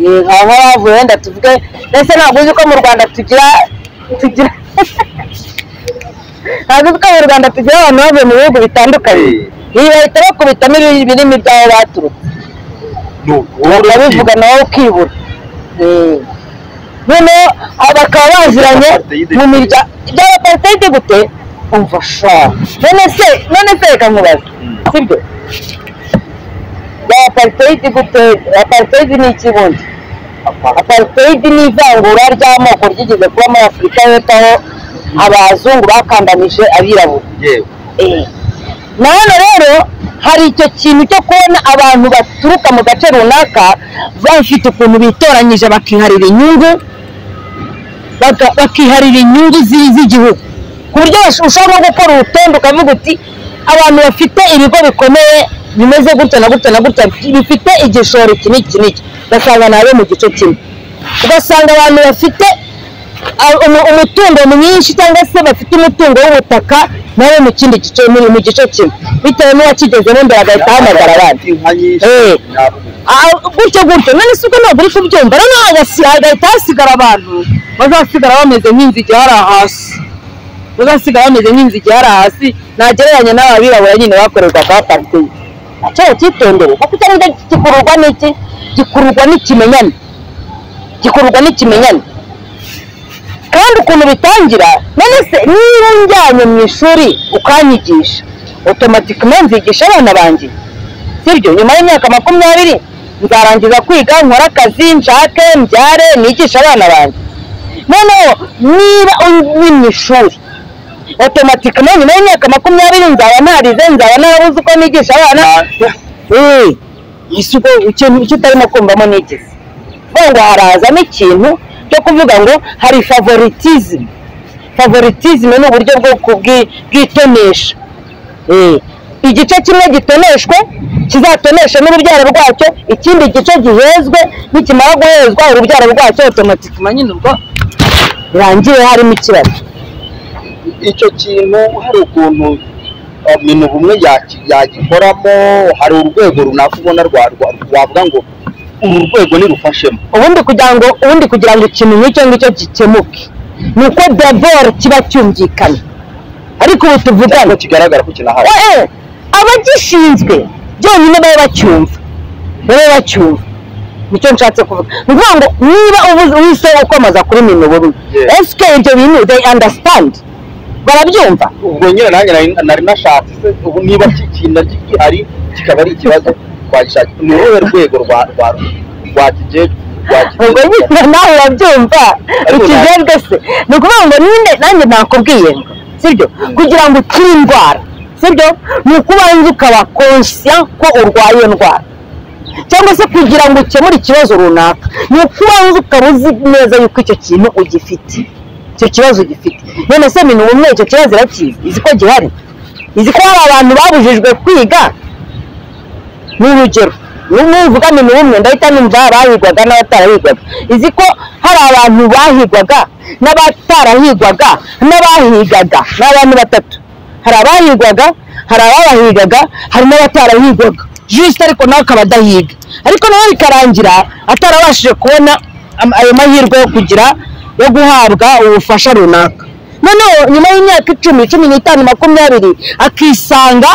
Yee, aho bavuye wenda tuvuge mbese ntabwo uzi ko mu rwanda tugira tugira ntabwo uzi ko mu rwanda tugira abantu bavuye mu bihugu bitandukanye Eh. ibi bahita bakubitamo ibi- ibirimi by'aho baturutse Ni ubu- bakabivuga nawe ukibura Yee. noneho aba bakaba baziranye Apartheid. mu mirya iby'abaparitayide gute umva sha none se none se reka nkubaze sibyo apartheid gute apartheid ni iki bundi apartheid ni ivangura ry'amoko ryigeze kuba muri afurika y'epfo aho abazungu bakandanije abirabura yewe Eh. na hano rero hari icyo kintu cyo kubona abantu baturuka mu gace runaka bafite ukuntu bitoranyije bakiharira inyungu baka- bakiharira inyungu zi- z'igihugu ku buryo bash- ushobora no gukora urutonde ukavuga uti abantu bafite ibigo bikomeye bimeze gutya na gutya na gutya bifite igishoro iki n'iki n'iki ugasanga ni abo mu gice kimwe ugasanga abantu bafite ah, umu- umutungo mwinshi cyangwa se bafite umutungo w'ubutaka nawe mu kindi gice mu- mu gice kimwe bitewe n'uwakigezemo mbere agahita ahamagara abandi inka nyinshi Eh. ntabwo Ah, gutyo gutyo none si uko ntabwo uri kubyumva noneho hagasi- hagahita hasigara abantu bazasigara bameze nk'inzige hari hasi bazasigara bameze nk'inzige hari hasi nagereranya n'ababirabura nyine bakorerwaga apariteri nacyo kitondere kuko icyo ngicyo gikururwa n'iki gikururwa n'ikimenyane gikururwa n'ikimenyane kandi ukuntu bitangira none se niba unjyanye mu ishuri ukanyigisha otomatikima nzigisha abana banjye sibyo nyuma y'imyaka makumyabiri nzarangiza kwiga nkore akazi nshake mbyare nigishe abana banjye noneho niba uri mu ishuri otomatikima nyuma y'imyaka makumyabiri nzaba ntarize nzaba narabuze uko nigisha abana eee isuko ikintu icyo utarimo kumvamo nigeze vuga ngo harazamo ikintu cyo kuvuga ngo hari favoritizime favoritizime ni uburyo bwo kubwi- bw'itonesha Eh, igice kimwe gitoneshwe kizatonesha n'urubyaro rwacyo ikindi gice gihezwe nikimara guhezwa urubyaro rwacyo otomatikima nyine urwo rurangire harimo ikibazo icyo kintu hari ukuntu ibintu bumwe yaki- yagikoramo hari urwego runaka ubona rwa- rwa- rwavuga ngo uru rwego nirufashemo ubundi kugira ngo ubundi kugira ngo ikintu nk'icyo ngicyo gikemuke ni uko daboro kiba cyumvikana ariko ubu tuvugane cyangwa kigaragara ko kinahari Eh, eh, abagishinzwe byonyine baba bacyumva baba bacyumva nicyo nshatse kuvuga ni ukuvuga ngo niba ubuze wise ukomeza kuri mino bumwe Yeah. esike ibyo bintu they understand barabyumva ubwo nyine nanjye nari- nari nashatse se ubu niba kikinda gihari kikaba ari ikibazo twagishakira ni uruhe rwego rwa rwa rwakije- ubwo rwakije nyine nawe urabyumva Ariko ikijejwe se ni ukuvuga ngo nyine nanjye nakubwiye ngo sibyo kugira ngo ukire indwara sibyo ni ukubanza ukaba konsiya ko urwaye iyo ndwara cyangwa se kugira ngo ukemure ikibazo runaka ni ukubanza ukaba uzi neza yuko icyo kintu ugifite icyo kibazo ugifite none se minu umwe icyo kibazo irakizi izi ko gihari izi ko hari abantu babujijwe kwiga ni urugero nuvuga minu umwe ndahita numva abahigwaga n'abatarahigwaga izi ko hari abantu bahigwaga n'abatarahigwaga n'abahigaga ni abantu batatu hari abahigwaga hari ababahigaga hari n'abatarahigwaga jisite ariko nawe akaba adahiga ariko nawe bikarangira atarabashije kubona am- ayo mahirwe yo kugira yo guhabwa ubufasha runaka noneho nyuma y'imyaka icumi cumi n'itanu makumyabiri akisanga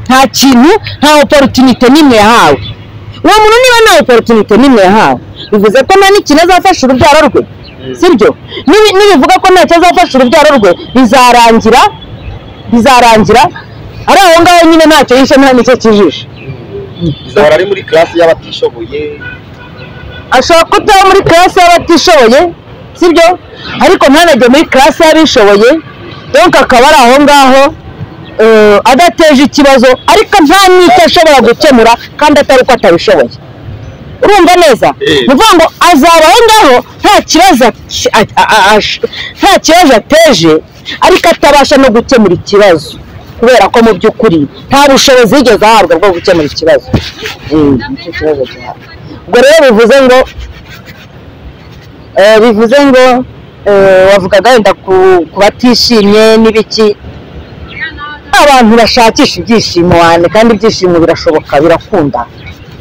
nta kintu nta oporotunite n'imwe yahawe uwo muntu niba nta oporotunite n'imwe yahawe bivuze ko nta n'ikintu azafasha urubyaro rwe sibyo Nibi- nibivuga ko ntacyo azafasha urubyaro rwe bizarangira bizarangira ari aho ngaho nyine ntacyo yishe nta nicyo kijishe izahora ari muri class y'abatishoboye ashobora kutaba muri karasi y'abatishoboye sibyo ariko ntanajye muri karasi y'abishoboye donka akaba ari aho ngaho eh, adateje ikibazo ariko nta n'icyo ashobora gukemura kandi atari uko atabishoboye urumva neza Eh. ni ukuvuga ngo azaba aho ngaho nta kibazo aki- a- a- a- ash- nta kibazo ateje ariko atabasha no gukemura ikibazo kubera ko mu by'ukuri nta bushobozi yigeze ahabwa bwo gukemura ikibazo Mm, nicyo kibazo gihabwa ubwo rero bivuze ngo eh, bivuze ngo eh, wavugaga wenda ku ku batishimye n'ibiki abantu bashakisha ibyishimo wane kandi ibyishimo birashoboka birakunda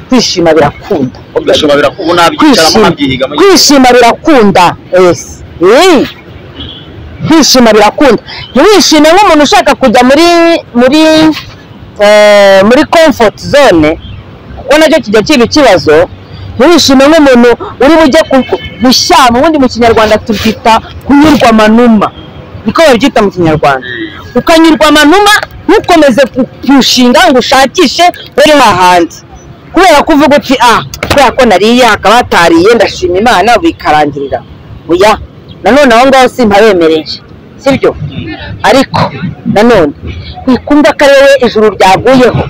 kwishima birakunda ubwo birakubona bicaramo kwishima nkabyihigamo kwishima birakunda yes Eh. kwishima birakunda ntiwishime nk'umuntu ushaka kujya muri muri eh, muri comfort zone kuko nacyo kijya kiba ikibazo ntiwishime nk'umuntu uri bujye ku- gushyama ubundi mu kinyarwanda tubyita kunyurwa amanuma niko babyita mu kinyarwanda ukanyurwa amanuma ntukomeze ku- kurushinga ngo ushakishe uri hahandi kubera ko uvuga uti ah kubera ko nariye hakaba hatariye ndashima imana bikarangirira oya nanone aho ngaho simpabemereye sibyo ariko nanone wikumva ko ari wowe ijuru ryaguyeho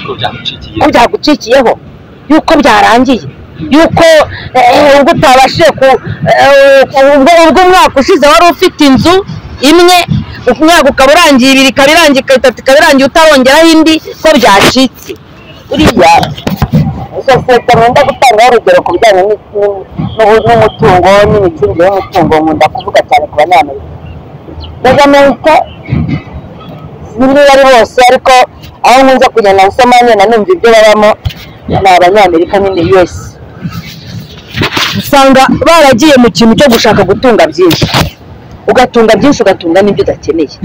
ko byamucikiye ko byagucikiyeho yuko byarangiye yuko eh, ubwo utabashije ku eh, ubwo ubwo umwaka ushize wari ufite inzu imwe umwaka ukaba urangiye ibiri ikaba irangiye ikaba itatu ikaba irangiye utarongeraho indi ko byacitse uriya sosiyete nkunda gutangaho urugero ku bijyanye n'ubu- n'umutungo n'imicungire y'umutungo nkunda kuvuga cyane ku banyamerika dagamenta sinzi niba ari bose ariko aho nkunze kugenda nsoma ngenda numva ibyo babamo ni abanyamerika nyine yose usanga baragiye mu kintu cyo gushaka gutunga byinshi ugatunga byinshi ugatunga n'ibyo udakeneye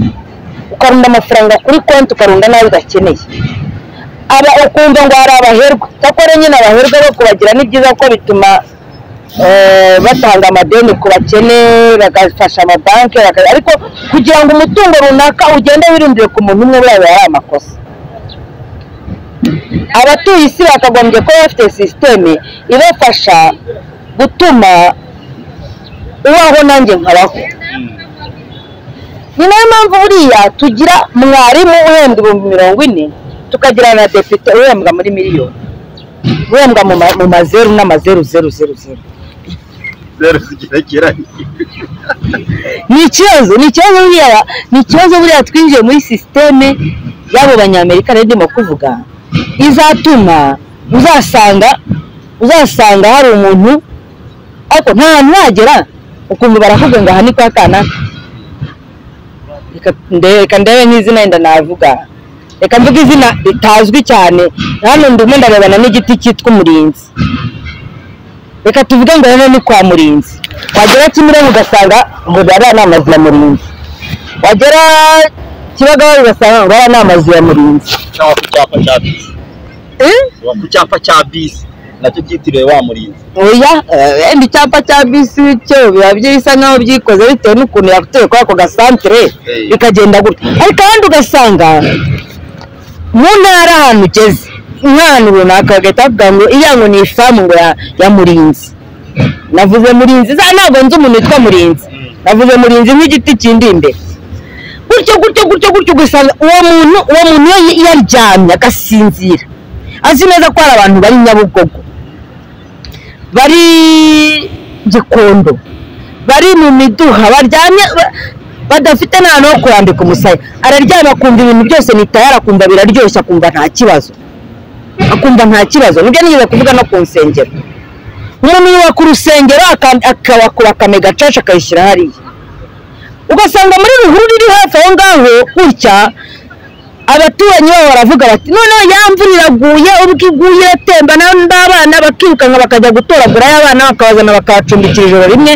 ukarunda amafaranga kuri konti ukarunda n'ayo udakeneye aba ukumva ngo hari abaherwe cyakora nyine abaherwe bo kubagira ni byiza kuko bituma eh, batanga amadeni ku bakene bagafasha amabanki baka- ariko kugira ngo umutungo runaka ugende wirundire ku muntu umwe buriya biba ari amakosa abatuye isi bakagombye kuba bafite sisiteme ibafasha gutuma ubaho nanjye nkabaho ni nayo mpamvu buriya tugira mwarimu uhembwa ibihumbi mirongo ine tukagira na depite uhembwa muri miliyoni uhembwa mu ma- mu mazeru n'amazeru zeru zeru zeru zeru zigerekeranye ni ikibazo ni ikibazo buriya ni ikibazo buriya twinjiye muri sisiteme y'abo banyamerika rero ndimo kuvuga izatuma uzasanga uzasanga hari umuntu ariko nta hantu nagera ukumva baravuga ngo aha ni kwa kanaka Reka nde- reka ndebe nk'izina wenda navuga reka mvuge izina ritazwi cyane hano ndimo ndarebana n'igiti cyitwa umurinzi reka tuvuge ngo hano ni kwa murinzi wagera kimironko ugasanga ngo aba ni amazu ya murinzi wagera kibagabaga ugasanga ngo aba ni amazu ya murinzi cyangwa ku cyapa cya bisi Eh? Cyangwa ku cyapa cya bisi nacyo cyitiriwe wa murinzi oya eh, wenda icyapa cya bisi cyo biba bisa nkaho byikoze bitewe n'ukuntu yakuteye kuri ako gasantere Eh. bikagenda gutya ariko ahandi ugasanga mu ntara ahantu ugeze nk'ahantu runaka bagahita bavuga ngo iya ngo ni ifamu ngo ya- ya murinzi navuze murinzi za ntabwo nzi umuntu witwa murinzi navuze murinzi nk'igiti kindi imbere gutyo gutyo gutyo gutyo ugasanga uwo muntu uwo muntu iyo iyo aryamye agasinzira azi neza ko hari abantu bari nyabugogo bari gikondo bari mu miduha baryamye ba- badafite n'ahantu ho kurambika umusaya araryama akumva ibintu byose ni tayari akumva biraryoshye akumva nta kibazo akumva nta kibazo nibyo nigeze kuvuga no ku nsengero umuntu yubaka urusengero aka- akabakura akamega gacaca akayishyira hariya ugasanga muri ruhurura iri hafi aho ngaho gutya abaturanyi babo baravuga bati noneho ya mvura iraguye ubwo iguye iratemba na- n'abana bakirukanka bakajya gutoragura y'abana bakabazana bakabacumbikira ijoro rimwe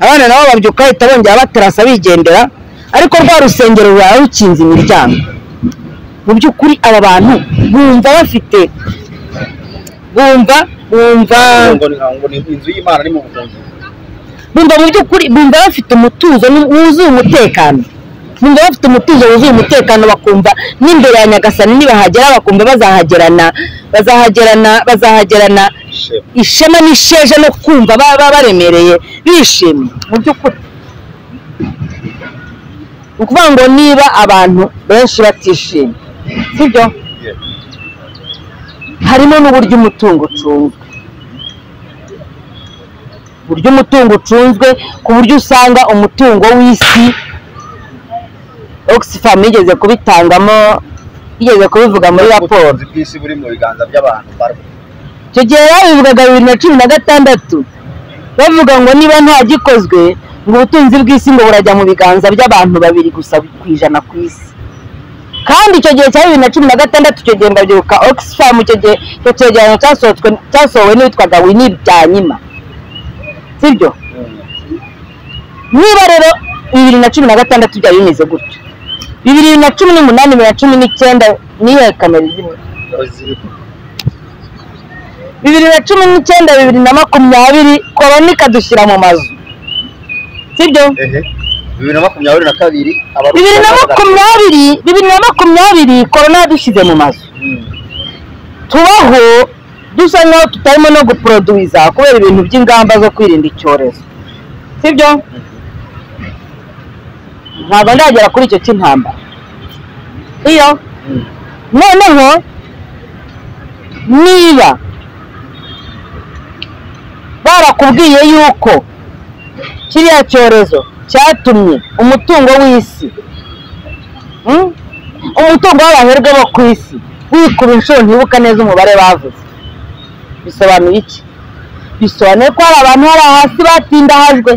abana nabo babyuka bahita bongera batarasa bigendera ariko rwa rusengero rurara rukinze imiryango mu by'ukuri aba bantu bumva bafite bumva bumva ngo ni ngo ni inzu y'imana ni mu buhungiro bumva mu by'ukuri bumva bafite umutuzo nu- wuzuye umutekano bumva bafite umutuzo wuzuye umutekano bakumva n'imbere ya nyagasani nibahagera bakumva bazahagerana bazahagerana bazahagerana shema ishema n'isheja no kumva baba baremereye bishimye mu by'ukuri ni ukuvuga ngo niba abantu benshi batishimye sibyo Yeah. harimo n'uburyo umutungo ucunzwe uburyo umutungo ucunzwe ku buryo usanga umutungo w'isi oxfam yigeze kubitangamo yigeze kubivuga muri raporo ubutunzi bw'isi buri mu biganza by'abantu barwo icyo gihe babivugaga bibiri na cumi na gatandatu bavuga ngo niba nta gikozwe ngo ubutunzi bw'isi ngo burajya mu biganza by'abantu babiri gusa ku ijana ku isi kandi icyo gihe cya bibiri na cumi na gatandatu icyo gihe mbabyibuka oxfam icyo gihe icyo cyegeranyo cyasohotswe cyasohowe n'uwitwaga winiri byanyima sibyo niba rero bibiri na cumi na gatandatu byari bimeze gutyo bibiri na cumi n'umunani bibiri na cumi n'icyenda niyo kamera zimwe bibiri na cumi n'icyenda bibiri na makumyabiri korona ikadushyira mu mazu sibyo ehe bibiri na makumyabiri na kabiri abarundi bibiri na makumyabiri bibiri na makumyabiri korona yadushyize mu mazu Mm. tubaho dusa nkaho tutarimo no guproduwiza kubera ibintu by'ingamba zo kwirinda icyorezo sibyo ntabwo ndagera kuri icyo cy'intambara iyo Mm. noneho niba barakubwiye yuko kiriya cyorezo cyatumye umutungo w'isi mm, umutungo w'abaherwe bo ku isi wikuba inshuro ntibuka neza umubare bavuze bisobanuye iki bisobanuye ko hari abantu bari hasi batindahajwe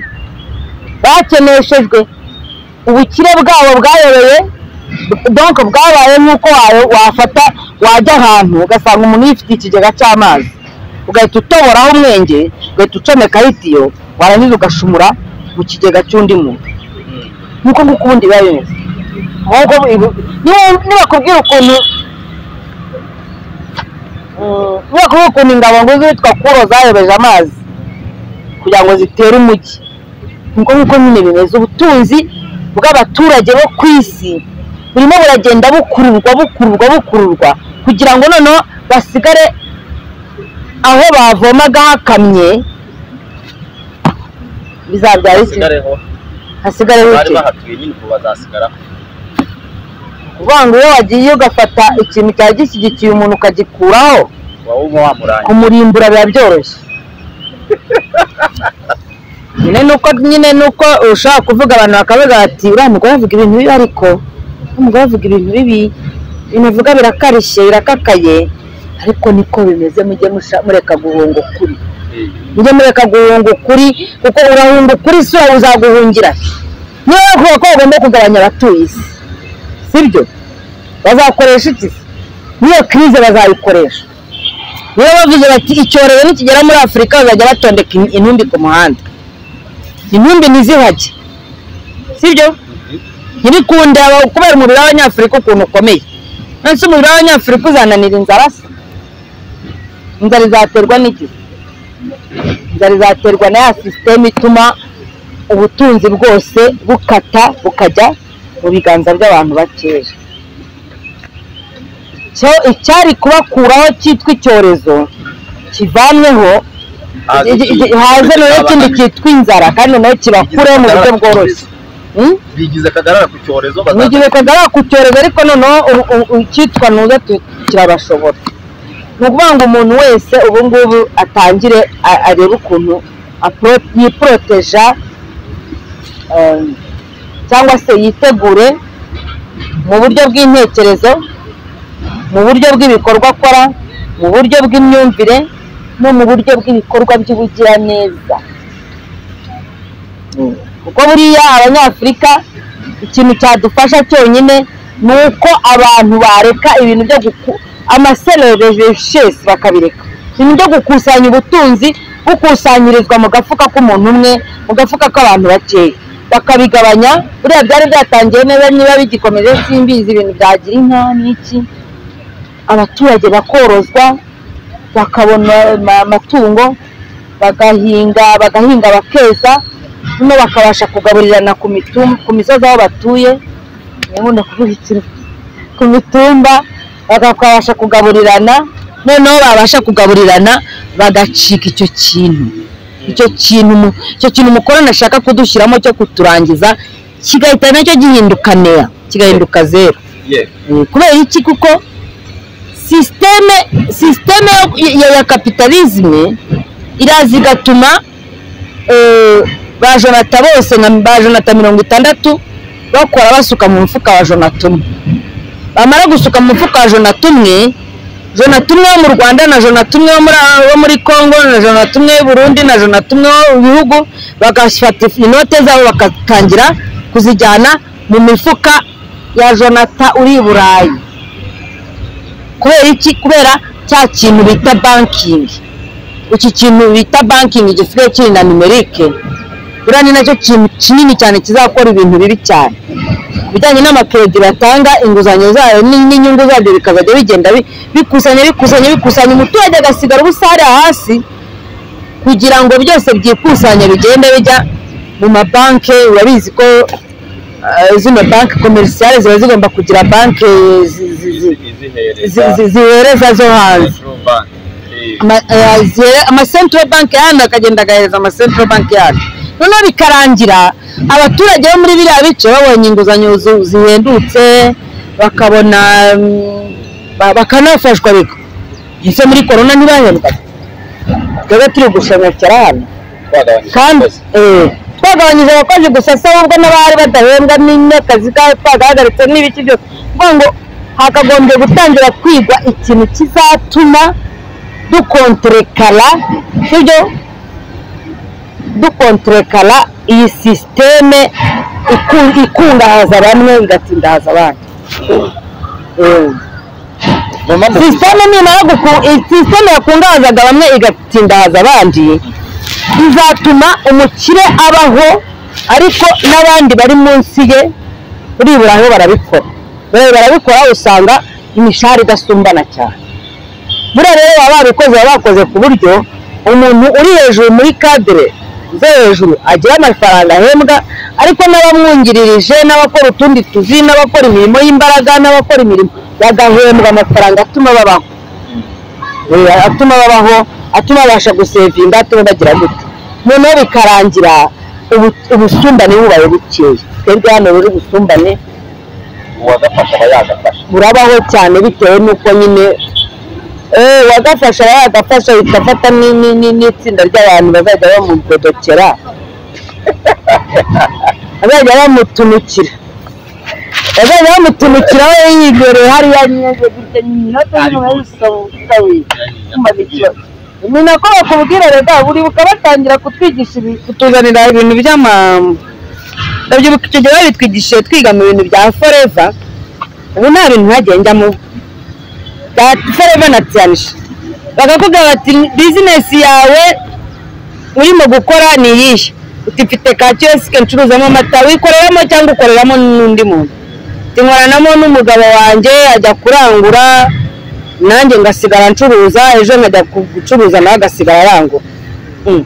bakeneshejwe ubukire bwabo bwayoboye donko bwabaye nk'uko wa- wafata wajya ahantu ugasanga umuntu yifite ikigega cy'amazi ugahita utoboraho umwenge ugahita ucomekaho itiyo warangiza ugashumura mu kigega cy'undi muntu nuko nguko ubundi biba bimeze ahubwo bu- niba- nibakubwira ukuntu Mm, kubera kuvuga ukuntu ingabo ngo zitwa kuro zayobeje amazi kugira ngo zitere umujyi niko nkuko nyine bimeze ubutunzi bw'abaturage bo ku isi burimo buragenda bukururwa bukururwa bukururwa kugira ngo noneho basigare aho bavomaga hakamye bizabyara iki basigareho hasigareho bari iki bahatuye nyine ubu bazasigara uvuga ngo iyo wagiye ugafata ikintu cyari gishyigikiye umuntu ukagikuraho waba uba wamuranye kumurimbura biba byoroshye nyine nuko nyine nuko ushaka kuvuga abantu bakavuga bati uriya mugore avuga ibintu bibi ariko uriya mugore avuga ibintu bibi ibintu avuga birakarishye birakakaye ariko niko bimeze mujye musha- mureka guhunga ukuri mujye mureka guhunga ukuri kuko urahunga ukuri si wowe uzaguhungira niba bavuga ko bagomba kugabanya abatuye isi sibyo bazakoresha iki se n'iyo kirize bazayikoresha niyo bavuze bati icyorezo nikigera muri afurika bazajya batondeka in- intumbi ku muhanda intumbi ntizihajye sibyo ntibikunde aba- kubera umubiri w'abanyafurika ukuntu ukomeye nonese umubiri w'abanyafurika uzananira inzara se inzara izaterwa n'iki inzara izaterwa na ya sisiteme ituma ubutunzi bwose bukata bukajya mu biganza by'abantu bakeya Icyo- icyari kubakuraho cyitwa icyorezo kivanweho iki- iki- haze noneho ikindi cyitwa inzara kandi noneho kibakureho mu buryo bworoshye Hmm? bigize akagarara ku cyorezo mu gihe kagara ku cyorezo ariko noneho u- u- icyitwa ntuza tu- kirabashobora ni ukuvuga ngo umuntu wese ubu ngubu atangire a- arebe ukuntu apro- yiporoteja em, cyangwa se yitegure mu buryo bw'intekerezo mu buryo bw'ibikorwa akora mu buryo bw'imyumvire no mu buryo bw'ibikorwa by'ubugiraneza kuko buriya abanyafurika ikintu cyadufasha cyonyine ni uko abantu bareka ibintu byo guku amasereveshesi bakabireka ibintu byo gukusanya ubutunzi bukusanyirizwa mu gafuka k'umuntu umwe mu gafuka k'abantu bakeya bakabigabanya buriya byari byatangiye neza niba bigikomeje simbizi ibintu byagira inka n'iki abaturage bakorozwa bakabona ama- amatungo bagahinga bagahinga bakeza hano bakabasha kugaburirana ku mitum- ku misozi aho batuye nkunda kuvuga ikintu ku mitumba bakabasha kugaburirana noneho babasha kugaburirana bagacika icyo kintu icyo kintu mu- icyo kintu umukorana ashaka kudushyiramo cyo kuturangiza kigahita nacyo gihinduka neya kigahinduka zeru Eh, kubera iki kuko sisiteme sisiteme yo- ya- ya kapitalizme iraza igatuma eh, ba jonata bose nka ba jonata mirongo itandatu bakora basuka mu mufuka wa jonata umwe bamara gusuka mu mufuka wa jonata umwe jonata umwe wo mu rwanda na jonata umwe wo muri- wo muri congo na jonata umwe w'i burundi na jonata umwe wo mu bihugu bagafata inote zabo bagatangira kuzijyana mu mifuka ya jonata uri i burayi kubera iki kubera cya kintu bita bankingi iki kintu bita bankingi gisigaye kiri na numerike buriya ni nacyo kintu kinini cyane kizakora ibintu bibi cyane ibijyanye n'amakeredi batanga inguzanyo zayo ni- n'inyungu zabyo bikazajya bigenda bi- bikusanya bikusanya bikusanya umuturage agasigara ubusa hariya hasi kugira ngo byose byikusanya bigende bijya mu mabanki urabizi ko eh, zino banki komerisiyale ziba zigomba kugira banki zi- zi- zi- zi- zi- zihereza zo hanze Ama- eh, zihere- amasentro banki yandi akagenda agahereza amasentro banki yandi noneho bikarangira abaturage bo muri biriya bice babonye inguzanyo zu- zihendutse bakabona mm, ba- bakanafashwa ariko ese muri korona ntibahembwa twebwe turi gushemekera hano kandi eh, twagabanyije abakozi gusa se ahubwo n'abari badahembwa n'akazi kabo twagahagaritse n'ibiki byose kuvuga ngo hakagombye gutangira kwigwa ikintu kizatuma dukonterekara sibyo dukonterekara iyi sisiteme iku- ikungahaza bamwe igatindahaza abandi Eh. mama sisiteme nimara guku- iyi sisiteme yakungahazaga bamwe igatindahaza abandi izatuma umukire abaho ariko n'abandi bari munsi ye buribura aho barabikora buriya barabikora usanga imishahara idasumbana cyane buriya rero baba babikoze baba bakoze ku buryo umuntu uri hejuru muri kadire zo hejuru agira amafaranga ahembwa ariko n'abamwungiririje n'abakora utundi tuzi n'abakora imirimo y'imbaraga n'abakora imirimo bagahembwa amafaranga atuma babaho Eh, atuma babaho atuma babasha gusevinga atuma bagira gutya noneho bikarangira ubu- ubusumbane bubaye bukeya twebwe hano rero ubusumbane uwagafasha aba yagafasha burabaho cyane bitewe n'uko nyine eh wagafasha yagafasha bigafata ni- ni- ni- n'itsinda ry'abantu bazajya bamudodokera bazajya bamutunukira bazajya bamutunukira we yibereye hariya nyine gutya nyine atanyuma ni nako bakubwira rega buri ukabatangira kutwigisha ibi- kutuzanira ibintu by'ama ndabyibuka icyo gihe babitwigishije twiga mu bintu bya foreva ubu nta bintu ntagiye njyamo bya foreva na tiyanisha bakakubwira bati bizinesi yawe urimo gukora ni iyihe uti mfite ka kiyosike ncuruzamo amata wikoreramo cyangwa ukoreramo n'undi muntu Uti nkoranamo n'umugabo wanjye ajya kurangura nanjye ngasigara ncuruza ejo nkajya ku- gucuruza nawe agasigara arangura Mm.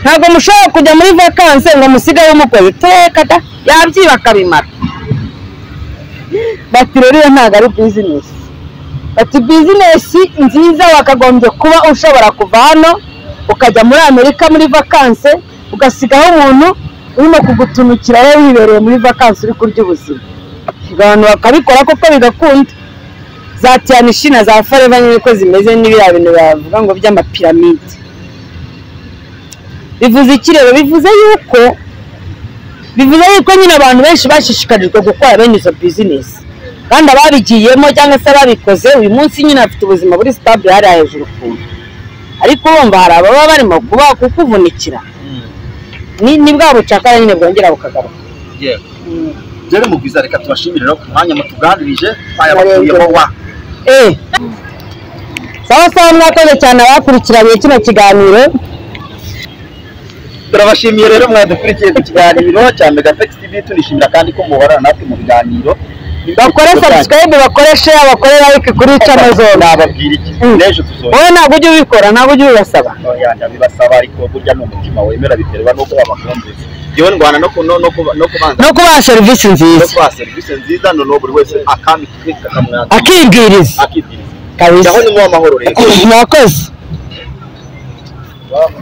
ntabwo mushobora kujya muri vakanse ngo musigaye umukoze iteka da yabyiba akabimara bati rero iyo ntabwo ari bizinesi bati bizinesi nziza wakagombye kuba ushobora kuva hano ukajya muri amerika muri vakanse ugasigaho umuntu urimo kugutumikira wowe wibereye muri vakanse uri kurya ubuzima abantu bakabikora koko bigakunda za tiyanishi na za foreva nyine uko zimeze n'ibiriya bintu bavuga ngo by'amapiramide bivuze iki rero bivuze yuko bivuze yuko nyine abantu benshi bashishikarijwe gukora bene izo bizinesi kandi ababigiyemo cyangwa se ababikoze uyu munsi nyine bafite ubuzima buri sitabure hariya hejuru ukuntu ariko urumva hari ababa barimo kuba kukuvunikira ni ni bwa bucakara nyine bwongera bukagaruka yewe rero mugwiza reka tubashimire rero ku mwanya mutuganirije aya bakuyemo wa Eh. sawa sawa mwakoze cyane abakurikiranye kino kiganiro turabashimiye rero mwadukurikiye ku kiganiro cya megafex tv tunishimira kandi ko muhorana natwe mu biganiro bakore subscribe bakore share bakore like kuri channel zose nababwira iki Mm. n'ejo tuzongera wowe ntabwo ujya ubikora ntabwo ujya ubibasaba yajya bibasaba ariko burya ni umutima wemera biterwa n'uko babakumvise yewe ndwana no ku- no no kuba- no kubanza no kubaha serivisi no nziza kubaha serivisi nziza noneho buri wese akami twitwa akamwaka akibwiriza akibwiriza kabisa aho ni mu amahoro rero mwakoze Wow.